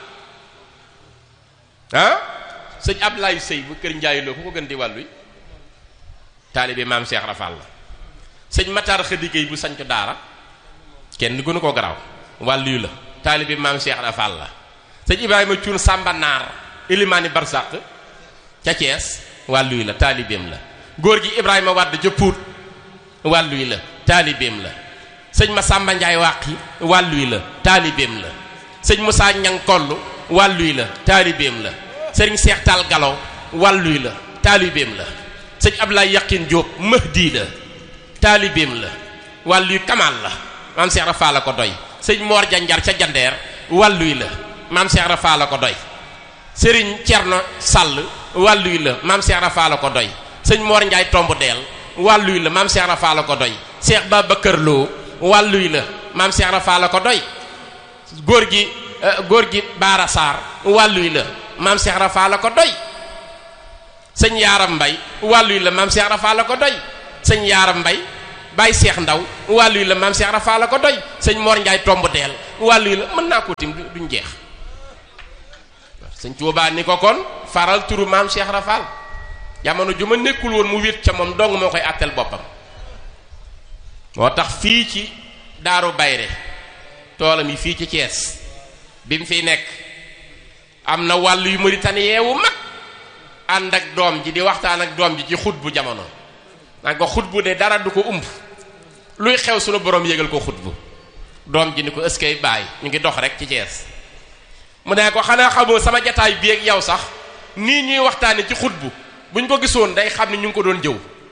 ah sëñ Ablaye Sey bu kër Ndiaye loo ku ko gën di wàllu yi taalibe maam Cheikh Rafal la sëñ Matar Xëdigéey bu sañcu daara kenn gënu ko garaaw wàllu yu la taalibe maam Cheikh Rafal la sëñ Ibrahima Cuun Samba Naar Ilimaani Barsàq ca Thiès wàllu yu la taalibeem la góor gi Ibrahima Wàdd ca Pout wàllu yi la taalibeem la sëñ Masamba Njaay Wàqi wàllu yi la taalibeem la sëñ Moussa Ñang Koll wàllu yi la taalibeem la sëriñ Seex Taal Galo wàllu yi la taalibeem la sëñ Ablaye Yaqin Diop Mahdi la taalibeem la wàllu yu Kamal la maam Cheikh Rafa la ko doy sëñ Mor Janjar ca Jandeer wàllu yi la maam Cheikh Rafa la ko doy sëriñ Cerno Sall wàllu yi la maam Cheikh Rafa la ko doy sëñ Mor Njaay Tomb Deel wàllu yi la maam Cheikh Rafa la ko doy Cheikh Babacar Lo wàllu yi la maam Cheikh Rafa la ko doy góor gi góor gi Baara Sarr wàllu yi la maam Cheikh Rafa la ko doy sëñ Yaaram Mbay wàllu yi la maam Cheikh Rafa la ko doy sëñ yaaram mbay bàyyi seex ndaw wàllu yi la maam seex rafaa la ko doy sëñ Mor Njaay tomb teel wàllu yi la mën naa ko tim duñ jeex sëñ Tuubaa ni ko kon faral turu maam seex rafaal jamono ju ma nekkul woon mu wét ca moom dong moo koy àttel boppam moo tax fii ci daaru bayre toolam yi fii ci Thiès bi mu fiy nekk am na wàllu yu Mauritanie wu mag ànd ak doom ji di waxtaan ak doom ji ci xut bu jamono naan ko xut bu de dara du ko umb luy xew sunu borom yégal ko xut bu doom ji ni ko ëskay bàyyi ñu ngi dox rek ci Thiès mu ne ko xanaa xamoo sama jataay bi ak yow sax nii ñuy waxtaane ci xut bu buñ ko gisoon day xam ne ñu ngi ko doon jëw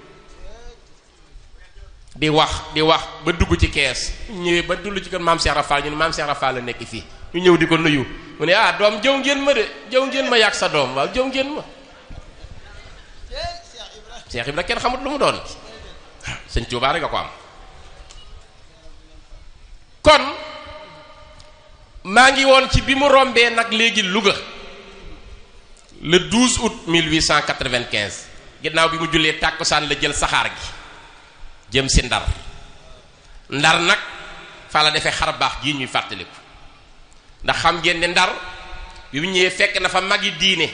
di wax di wax ba dugg ci kees ñëwee ba dugg ci kër maam Cheikh Rafal ñu ne maam Cheikh Rafal la nekk fii ñu ñëw di ko nuyu mu ne ah doom jëw ngeen ma de jëw ngeen ma yàgg sa doom waaw jëw ngeen ma Cheikh Ibra kenn xamut lu mu doon sëñ Tuubaa rek nga ko am kon maa ngi woon ci bi mu rombee nag léegi Louga le 12 août 1895 ginnaaw bi mu jullee tàkkusaan la jël saxaar gi jëm si ndar ndar nag fa la defee xar baax jii ñuy fàttaliku ndax xam ngeen ne ndar bi mu ñëwee fekk na fa magi diine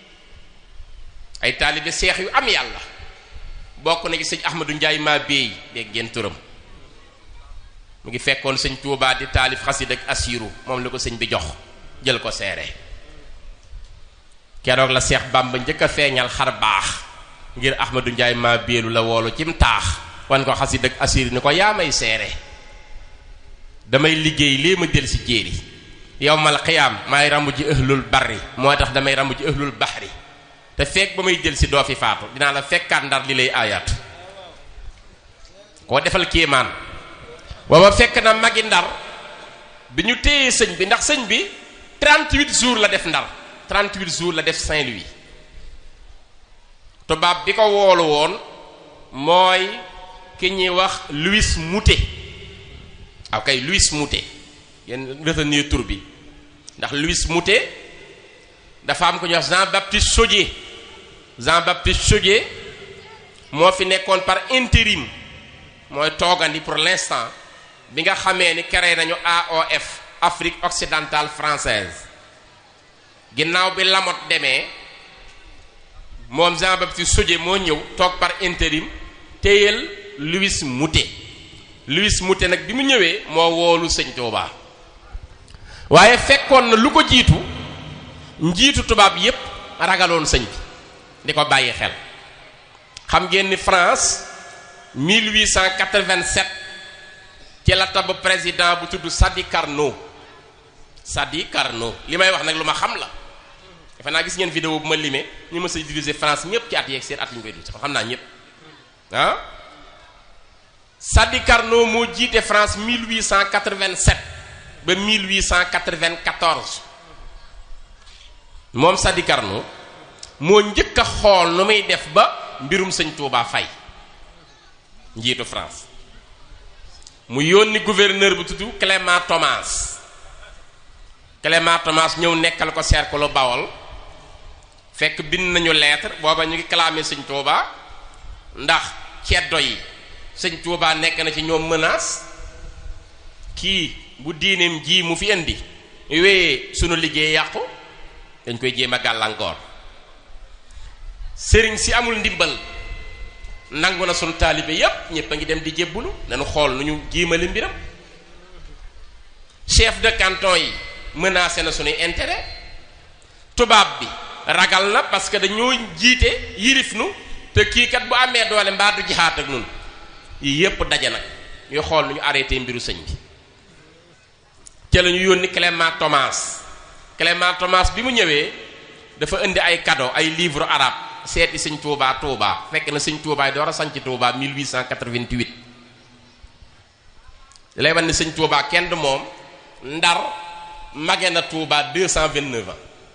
ay taalibe seex yu am yàlla bokk na ci sëñ Ahmadou Ndiaye maa béy dégg ngeen turam mu ngi fekkoon sëñ Tuubaa di taalif xasid ak asiru moom la ko sëñ bi jox jël ko seere keroog la seex Bàmba njëkk a feeñal xar baax ngir Ahmadou Ndiaye maa béelu la woolu cim taax wan ko xasid ak asiru ni ko yaa may seere damay liggéey lii ma del si jéeri yowmal xiyaam maay rambu ji ëhlul barri moo tax damay rambu ji ëhlul baxri te fekk ba may jël si doo fi faatu dinaa la fekkaat ndar li lay aayaat koo defal kéemaan booba fekk na magi ndar bi ñu téyee sëñ bi ndax sëñ bi 38 jours la def ndar 38 jours la def Saint-Louis tubaab bi ko woolu woon mooy ki ñuy wax Louis Moutet aw kay Louis Moutet yéen retenir tur bi ndax Louis Moutet dafa am ko ñuy wax Jean Baptiste Chaudié Jean Baptiste Chaudié moo fi nekkoon par intérim mooy toogandi pour l'instant bi nga xamee ni créé nañu AOF Afrique occidentale française ginnaaw bi Lamotte demee moom Jean Baptiste Chaudié moo ñëw toog par intérim téyel Louis Moutet Louis Moutet nag bi mu ñëwee moo woolu sëñ Touba waaye fekkoon na lu ko jiitu njiitu tubaab yépp ragaloon sëñ bi di ko bàyyi xel xam ngeen ni France 1887 ci la tabb président bu tudd Sadi Carnot Sadi Carnot li may wax nag lu ma xam la defe naa gis ngeen vidéo bu ma limee ñu mës a diriger France ñépp ci at yeeg seen at yi ñu koy dul xam naa ñépp ah Sadi Carnot moo jiite France 1887 ba 1894 moom Sadi Carnot moo njëkk a xool nu muy def ba mbirum sëñ Touba fay njiitu France mu yónni gouverneur bu tudd Clément Thomas Clément Thomas ñëw nekkal ko cercle Bawol fekk bind nañu lettre booba ñu ngi clamé sëñ Touba ndax ceddo yi sëñ Touba nekk na ci ñoom menace kii bu diineem ji mu fi indi wéyee sunu liggéey yàqu dañ koy jéem a gàllankoor sëriñ si amul ndimbal nangu na sunu taalibe yépp ñépp a ngi dem di jébbulu nañu xool nu ñu jiimali mbiram chef de canton yi menacé na sunuy intérêt tubaab bi ragal na parce que dañoo jiite yirif nu te kii kat bu amee doole mbaa du jihaat ak nun yii yépp daje nag ñuy xool nu ñu arrêté mbiru sëñ bi ca la ñu yónni Clément Thomas Clément Thomas bi mu ñëwee dafa indi ay cadeau ay livre arabe seeti sëñ Touba Touba fekk na sëñ Touba door a sanc Touba 1888 lay wan ne sëñ Touba kenn du moom ndar mage na Touba 229 ans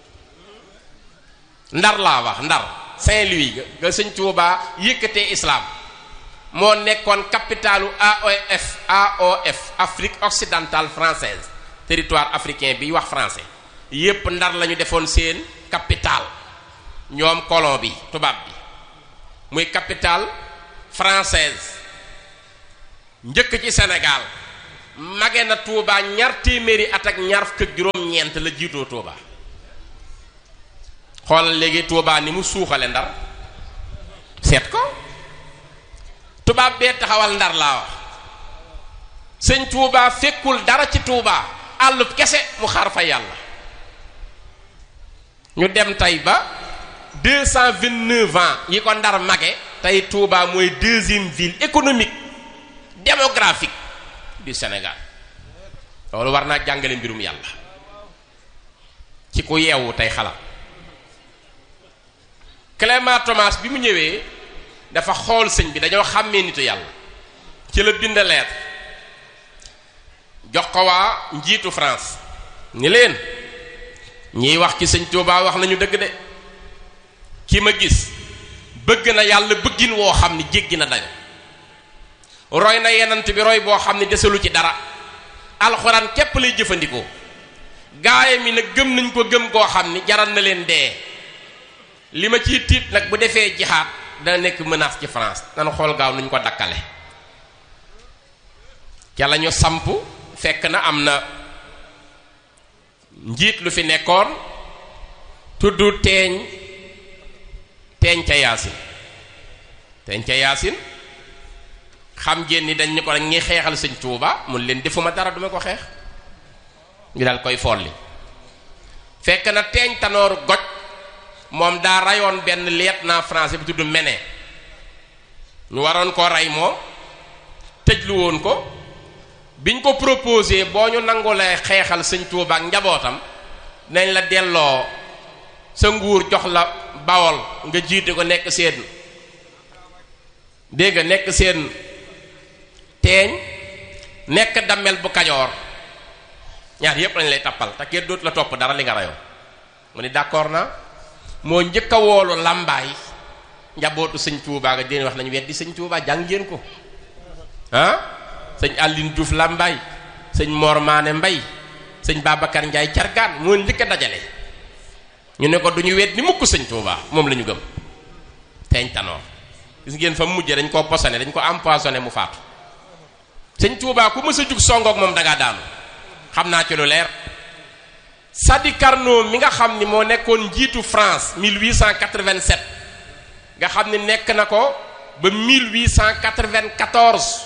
ndar laa wax ndar Saint-Louis ga nga sëñ Touba yëkkatee islam moo nekkoon capitalu AOF AOF Afrique occidentale française territoire africain bi wax français yépp ndar lañu defoon seen capital ñoom colon bi tubaab bi muy capital française njëkk ci Sénégal mage na Touba ñaar téeméeri at ak ñaar fukk ak juróom-ñeent la jiitoo Touba xoolal léegi Touba ni mu suuxale ndar seet ko tubaab bee taxawal ndar laa wax sëñ Touba fekkul dara ci Touba àllub kese mu xaar fa yàlla ñu dem tey ba deux cent vingt-neuf ans yi ko ndar mage tey Touba mooy deuxième ville économique démographique du Sénégal loolu war naa jàngale mbirum yàlla ci ku yeewu tey xalaat Clément Thomas bi mu ñëwee dafa xool sëñ bi dañoo xàmmee nitu yàlla ci la bind lettre jox ko waa njiitu France ni leen ñiy wax ci sëñ Touba wax nañu dëgg de ki ma gis bëgg na yàlla bëggin woo xam ni jéggi na dayo roy na yenant bi roy boo xam ne desalu ci dara alxuraan képp lay jëfandikoo gaaya mi nag gëm nañ ko gëm koo xam ni jaral na leen dee li ma ciy tiit nag bu defee jixaat dana nekk menace ci France dana xool gaaw nuñ ko dakkale ca la ñu samp fekk na am na njiit lu fi nekkoon tudd teeñ teeñ ca yaasin teeñ ca yaasin xam ngeen ni dañ ñu ko rek ñi xeexal sëñ Tuuba mun leen defuma dara duma ko xeex ñu daal koy folli fekk na teeñ tanoor goj moom daa rayoon benn lieutenant français bu tudd Mené ñu waroon ko rey moom tëjlu woon ko biñ ko proposé boo ñu nangulee xeexal sëñ Tuuba ak njabootam nañ la delloo sa nguur jox la bawol nga jiite ko nekk seen dégg nga nekk seen teeñ nekk dammel bu kajoor ñaar yépp lañ lay tappal te kenn dootu la topp dara li nga rayoo mu ni d'accord na moo njëkk a woolu làmbaay njabootu sëñ Tuubaa nga deen wax nañu weddi sëñ Tuubaa jàng ngeen ko ah sëñ Aline Diouf làmbaay sëñ Mor Maane Mbay sëñ Babacar Njaay cargaan moo njëkk a dajale ñu ne ko duñu weddi mukk sëñ Tuubaa moom la ñu gëm teeñ tanoor gis ngeen fa mu mujjee dañ koo posone dañ ko empoisonné mu faatu sëñ Tuubaa ku mës a jug songook moom dangaa daanu xam naa ci lu leer Sadi Carnot mi nga xam ni moo nekkoon njiitu France 1887 nga xam ni nekk na ko ba 1894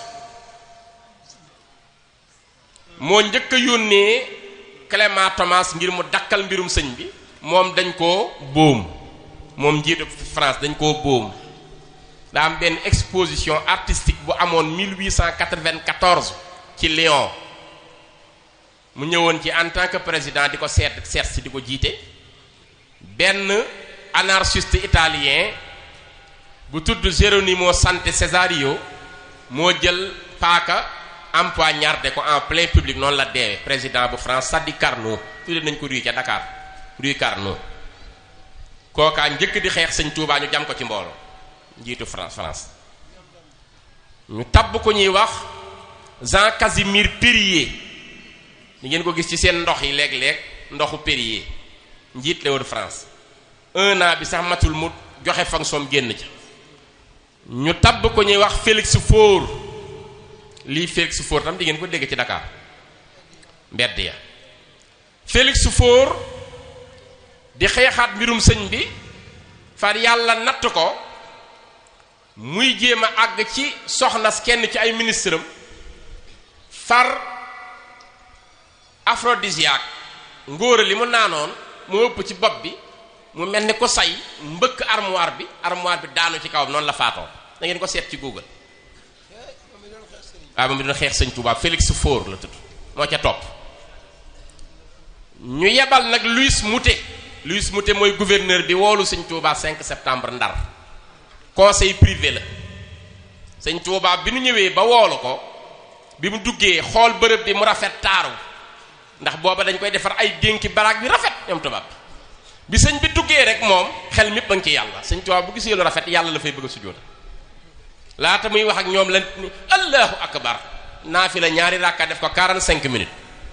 moo njëkk a yónnee Clément Thomas ngir mu dakkal mbirum sëñ bi moom dañ koo boom moom njiitu France dañ koo boom daa am benn exposition artistique bu amoon 1894 ci Lyon mu ñëwoon ci en tant que président di ko seet seet si di ko jiite benn anarchiste italien bu tudd Geronimo Sante Cesario moo jël paaka empoignardé ko en plein public noonu la deewee président bu France Sadi Carnot tudde nañ ko rue ca Dakar rue Carnot kookaa njëkk di xeex sëñ Touba ñu jam ko ci mbooloo njiitu France France ñu tabb ko ñuy wax Jean Casimir Périer ñu ngeen ko gis ci seen ndox yi léeg-léeg ndoxu Périer njiit la woon France un an bi sax matul mu joxe fonction génn ca ñu tabb ko ñuy wax Félix Faure lii Félix Faure tam di ngeen ko dégg ci Dakar mbedd ya Félix Faure di xeexaat mbirum sëñ bi far yàlla natt ko muy jéem a àgg ci soxna kenn ci ay ministre am far aphrodisiaque ngóora li mu naanoon mu ëpp ci bopp bi mu mel ni ko say mbëkk armoire bi armoire bi daanu ci kawam noonu la faatoo da ngeen ko seet ci Google waaw moom mi doon xeex sëñ Touba Félix Faure la tudd moo ca topp ñu yebal nag Louis Moutet Louis Moutet mooy gouverneur bi woolu sëñ Touba 5 septembre Ndar conseil privé la sëñ Touba bi nu ñëwee ba woolu ko bi mu duggee xool bërëb bi mu rafet taaru ndax booba dañ koy defar ay dénki baraag bi rafet ñoom tubaab bi sëñ bi duggee rek moom xel mépp a ngi ci yàlla sëñ Touba bu gisee lu rafet yàlla la fay bëgg a sujjóota laata muy wax ak ñoom la ni allahu akbar naa fi la ñaari rakka def ko 45 minutes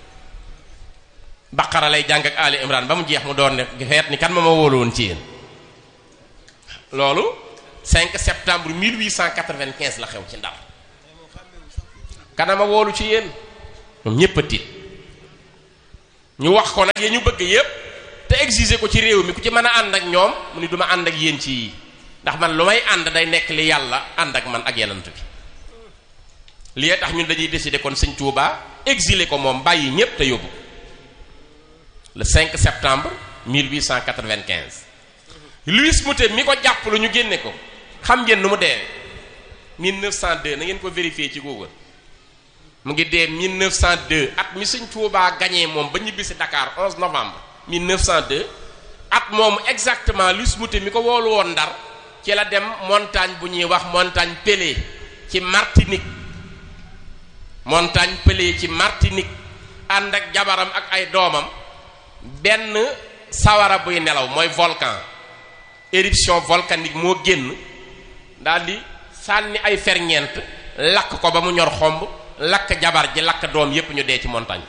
baqara lay jàng ak ali imran ba mu jeex mu doon ne feet ni kan ma ma wóolu woon ci yéen loolu 5 septembre 1895 la xew ci Ndar kanama woolu ci yéen ñoom ñépp a tiit ñu wax ko nag ya ñu bëgg yépp te exiger ko ci réew mi ku ci mën a ànd ak ñoom mu ni duma ànd ak yéen ci yii ndax man lu may ànd day nekk li yàlla ànd ak man ak yenant bi lii tax ñun dañuy décider kon sëñ Touba exiler ko moom bàyyi ñépp te yóbbu le 5 septembre 1895 Louis Moutet mi ko jàpp lu ñu génne ko xam ngeen nu mu dee 1902 na ngeen ko vérifier ci Google mu ngi dee 1902 at mi sëñ Touba gagné moom ba ñibbisi Dakar 11 novembre 1902 at moomu exactement Louis Moutet mi ko woolu woon Ndar ci la dem montagne bu ñuy wax montagne Pelée ci Martinique montagne Pelée ci Martinique ànd ak jabaram ak ay doomam benn sawara buy nelaw mooy volcan éruption volcanique moo génn daal di sànni ay ferñeent lakk ko ba mu ñor xomb lakk jabar ji lakk doom yépp ñu dee ci montagne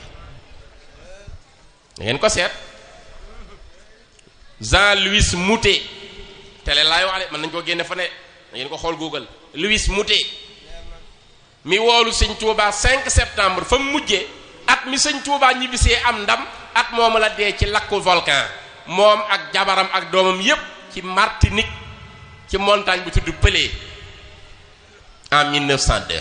bi da ngeen ko seet Jean-Louis Moutet télé laay wax de mën nañu ko génne fa ne da ngeen ko xool Google Louis Moutet mi woolu sëñ Touba 5 septembre fa mu mujjee at mi sëñ Touba ñibbisee am ndam at moomu la dee ci lakku volcan moom ak jabaram ak doomam yépp ci Martinique ci montagne bu tudd Pelée en 1902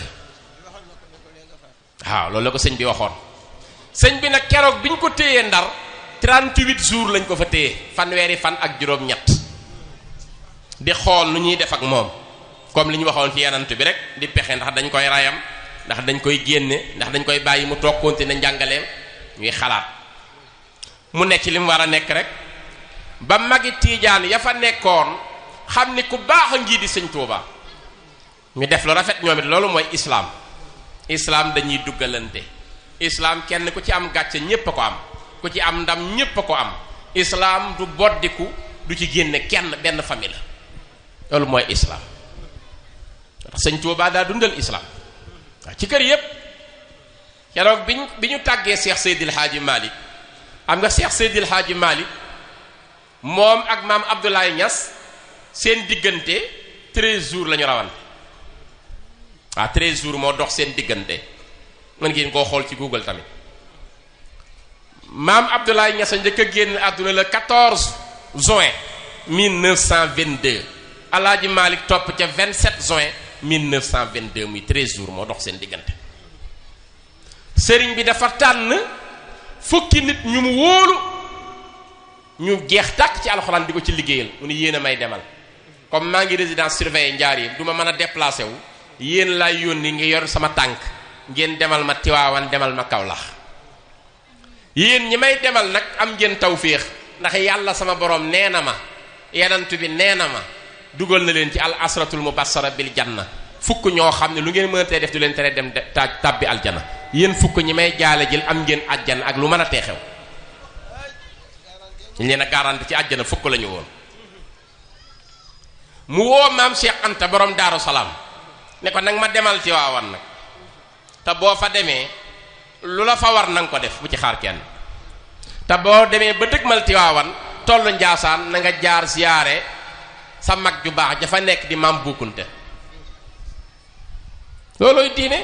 waaw loolu la ko sëñ bi waxoon sëñ bi nag keroog bi ñu ko téyee ndar 38 jours lañ ko fa téye fanweeri fan ak juróom-ñett di xool nu ñuy def ak moom comme li ñu waxoon ci yenant bi rek di pexe ndax dañ koy rayam ndax dañ koy génne ndax dañ koy bàyyi mu toog continuer njàngaleem ñuy xalaat mu nekk ci li mu war a nekk rek ba magi tiijaan ya fa nekkoon xam ni ku baax a ngi di sëñ Tuuba ñu def lu rafet ñoom it loolu mooy islaam islaam dañuy duggalante islaam kenn ku ci am gàcce ñépp a ko am ku ci am ndam ñépp a ko am islaam du boddiku du ci génne kenn benn famille la loolu mooy islaam ndax sëñ Tuuba daa dundal islaam waaw ci kër yépp keroog bi ñu bi ñu tàggee Cheikh Seydil Hadji Malick am nga Cheikh Seydil Hadji Malick moom ak maam Abdoulaye Niass seen diggante 13 jours la ñu rawante waaw 13 jours moo dox seen diggante mën ngeen koo xool ci Google tamit maam Abdoulaye Niass a njëkk a génn àdduna le 14 juin 1922 Alaaji Malick topp ca 27 juin 1922 muy 13 jours moo dox seen diggante sëriñ bi dafa tànn fukki nit ñu mu wóolu ñu jeex tàkk ci alxuraan di ko ci liggéeyal mu ni yéen a may demal comme maa ngi résidence surveillée njaar yi du ma mën a déplacé wu yéen laay yónni ngi yor sama tànk ngeen demal ma Tiwaawan demal ma Kawlax yéen ñi may demal nag am ngeen tawféex ndax yàlla sama borom nee na ma yenantu bi nee na ma dugal na leen ci al asratul mubassara bil janna fukk ñoo xam ne lu ngeen mënatee def du leen tere dem taaj tàbbi aljana yéen fukk ñi may jaale jël am ngeen àjjana ak lu mën a teexew ñu leen a garanti ci àjjana fukk la ñu woon mu woo maam Cheikh Anta borom Daaru Salaam ne ko nag ma demal ci waawan nag te boo fa demee lu la fa war na nga ko def bu ci xaar kenn te boo demee ba dëgmal Tiwaawan tollu Njaasaan na nga jaar siyaare sa mag ju baax dafa nekk di maam bukkunte loolooy diine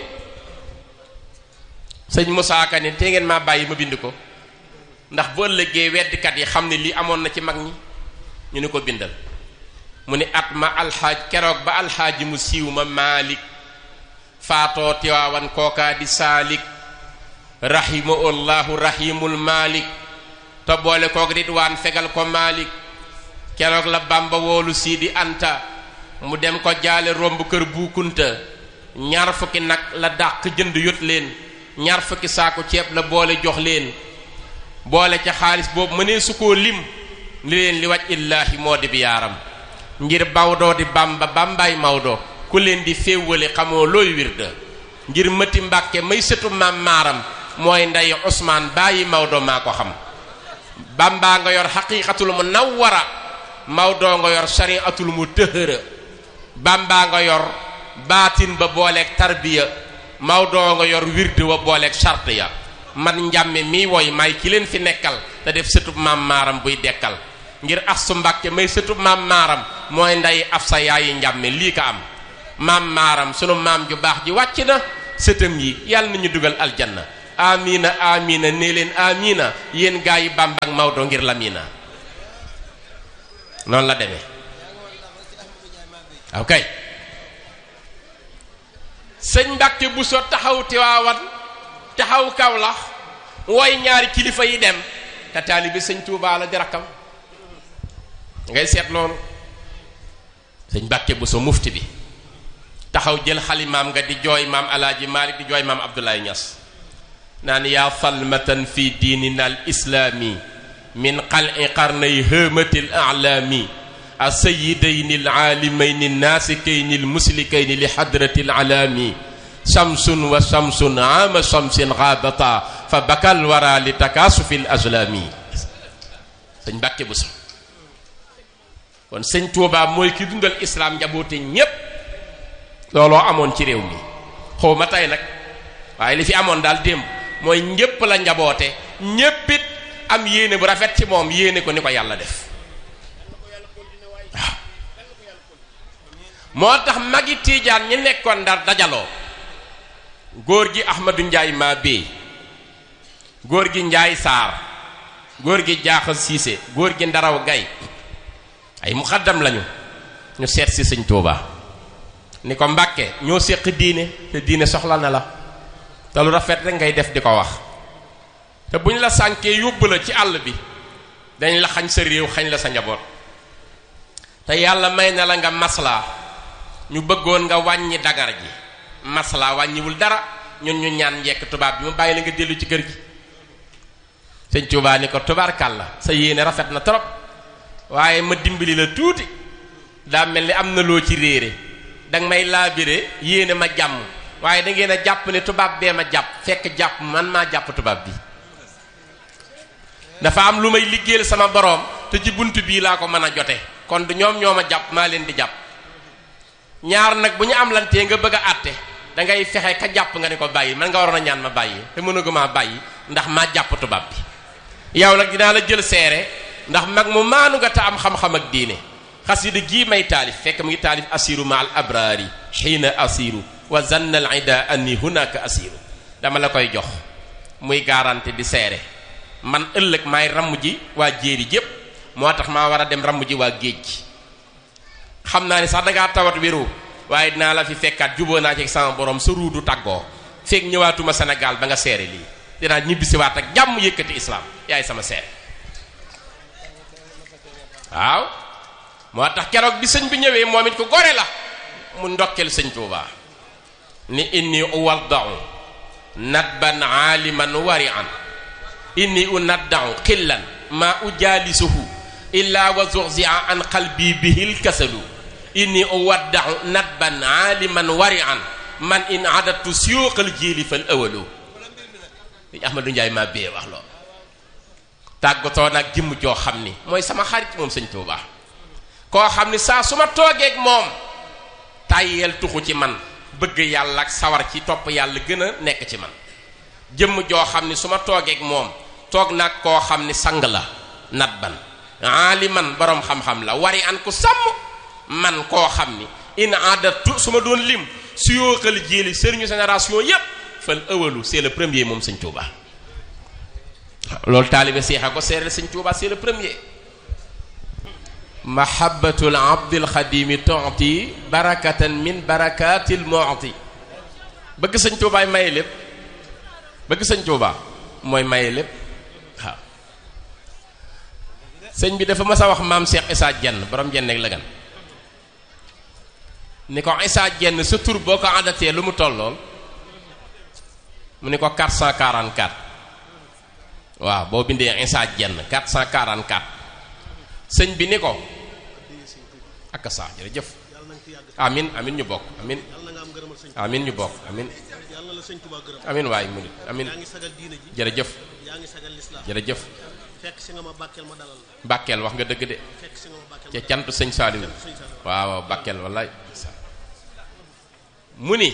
sëñ Moussa Ka ne te ngeen maa bàyyi ma bind ko ndax bu ëllëgee weddikat yi xam ne lii amoon na ci mag ñi ñu ni ko bindal mu ni at ma alxaaj keroog ba alxaaji mu siiw ma Maalik faatoo Tiwaawan kookaa di saalik rahimahullahu rahimul Maalik te boole koog ridwaan fegal ko Maalik keroog la Bàmba woolu Siidi Anta mu dem ko jaale romb kër buukunta ñaar fukki nag la dàq jënd yot leen ñaar fukki saako ceeb la boole jox leen boole ca xaalis boobu mënee su koo lim li leen li waj illaahi moo di bi yaaram ngir Maodo di Bàmba Bàmbaay Maodo ku leen di féewale xamoo looy wirda ngir mëti Mbàkke may sëtu maam maaram mooy ndey Usmaan bàyyi Maodo maa ko xam Bàmbaa nga yor xaqiiqatul munawwara Maodo nga yor shariatul mu tëhëra Bàmbaa nga yor baatin ba booleeg tarbiya Maodo nga yor wirde wa booleeg charte ya man njàmme mi woy may ki leen fi nekkal te def sëtub maam maaram buy dekkal ngir Astu Mbàkke may sëtu maam maaram mooy nday af sa yaayi njàmme lii ka am maam maaram sunu maam ju baax ji wàcc na sëtam yi yàlla nañu dugal aljanna amina amina nee leen amina yéen gaa yi Bàmba ak Maodo ngir lamina noonu la demee ok sëñ Mbàkke bu so taxaw Tiwaawan taxaw Kawlax woy ñaari kilifa yi dem te taalibi sëñ Tuubaa la di rakkam ngay seet loolu sëñ Mbàkke bu so mufti bi taxaw jël xalimaam nga di jooy maam alaaji Maalik di jooy maam Abdoulaye Niass naan yaa falmatan fi diinina al islaami min qal'i qarnay hëmatil a'laami asayidayni alaalimayni naasikayni almuslikayni li xadrati alaami shamsun wa shamsun aama shamsin xaabata fa bakal wara li takaasufi l azlaami sëñ Mbàkke bu so kon sëñ Tuubaa mooy ki dundal islaam njaboote ñépp looloo amoon ci réew mi xaw ma tey nag waaye li fi amoon daal démb mooy ñépp la njaboote ñéppit am yéene bu rafet ci moom yéene ko ni ko yàlla def waaw moo tax magi tiijaan ñi nekkoon ndar dajaloo góor gi Ahmadu Njaay maa béy góor gi Njaay Saar góor gi Jaaxa Siise góor gi Ndaraw Gay ay muxaddam lañu ñu seet si sëñ Tuubaa ni ko Mbàkke ñoo séq diine te diine soxla na la te lu rafet rek ngay def di ko wax te bu ñu la sànkee yóbbu la ci àll bi dañ la xañ sa réew xañ la sa njaboot te yàlla may na la nga maslaa ñu bëggoon nga wàññi dagar ji maslaa wàññiwul dara ñun ñu ñaan njekk tubaab bi mu bàyyi la nga dellu ci kër gi sëñ Tuubaa ni ko tubaarkàlla sa yéene rafet na trop waaye ma dimbali la tuuti daa mel ni am na loo ci réere danga may laabire yéene ma jàmm waaye da ngeen a jàpp ne tubaab bee ma jàpp fekk jàpp man maa jàpp tubaab bi dafa am lu may liggéeyal sama boroom te ci bunt bii laa ko mën a jote kon du ñoom ñoo ma jàpp maa leen di jàpp ñaar nag bu ñu am lantee nga bëgg a àtte da ngay fexe ka jàpp nga ne ko bàyyi man nga waroon a ñaan ma bàyyi te mënuguma bàyyi ndax maa jàpp tubaab bi yow nag dinaa la jël seere ndax mag mu maanu nga te am xam-xam ak diine xasida gii may taalif fekk mu ngi taalif asiru ma al abraari xiina asiru wa zanna al ida anni hunaka asiru dama la koy jox muy garanti di seere man ëllëg maay ramm ji waa jéeri jépp moo tax maa war a dem ramm ji waa géej gi xam naa ni sax dangaa tawat wéru waaye dinaa la fi fekkaat juboo naa ci sama borom sa ruudu tàggoo fekk ñëwaatuma Sénégal ba nga seere lii dinaa ñibbisiwaat ak jàmm yëkkati islam yaay sama seere waaw moo tax keroog bi sëñ bi ñëwee moom it ko gore la mu ndokkel sëñ Tuubaa ni inni uwaddau nadban aaliman wari'an inni unaddau xillan ma ujaalisuhu illa wa zuxzia an qalbi bihil kasalu inni uwaddau nadban aaliman wari'an man in adatu siyuqal jiili fal awalu li Ahmadu Njaay maa bee wax loolu tàggatoo nag jëmm joo xam ni mooy sama xarit moom sëñ Tuubaa koo xam ni saa su ma toogeeg moom tàyyeel tuxu ci man bëgg yàlla ak sawar ci topp yàlla gën a nekk ci man jëmm joo xam ni su ma toogeeg moom toog nag koo xam ni sang la nat ban aaliman boroom xam-xam la wari an ku sàmm man koo xam ni in adatu su ma doon lim su yooxal jéeli sëriñu génération yépp fal ëwalu c'est le premier moom sëñ Tuubaa loolu taalibe seexa ko seereel sëñ Tuubaa c'est le premier mahabbatul abdil xadimi tonti barakatan min barakatil mu'ti bëgg sëñ Tuubaa maye lépp bëgg sëñ Tuubaa mooy maye lépp waaw sëñ bi dafa mas a wax maam Cheikh Issa Dieng borom jenn ak lëgan ni ko Issa Dieng sa tur boo ko àndatee lu mu tollool mu ni ko 444 waaw boo bindee Issa Dieng 444 sëñ bi ni ko ak saa jërëjëf amin amin ñu bokk amin amin ñu bokk amin amin waay mu nit amin jërëjëf jërëjëf bàkkeel wax nga dëgg de ca cantu sëñ Saaliw waaw waaw bàkkeel wallaay mu ni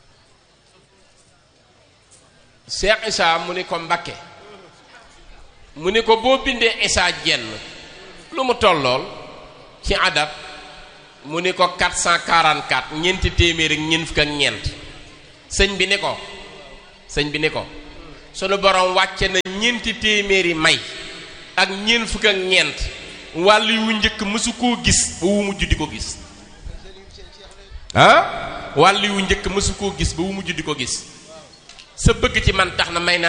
Cheikh Issa mu ni ko Mbàkke mu ne ko boo bindee isaa jenn lu mu tollool ci adab mu ni ko 444 ñeenti téeméer ak ñeent fukk ak ñeent sëñ bi ni ko sëñ bi ni ko sunu borom wàcce na ñeenti téeméeri may ak ñeent fukk ak ñeent wàll yu njëkk mësu koo gis ba wu mujj di ko gis ah wàll yu njëkk mësu koo gis ba wu mujj di ko gis sa bëgg ci man tax na may naa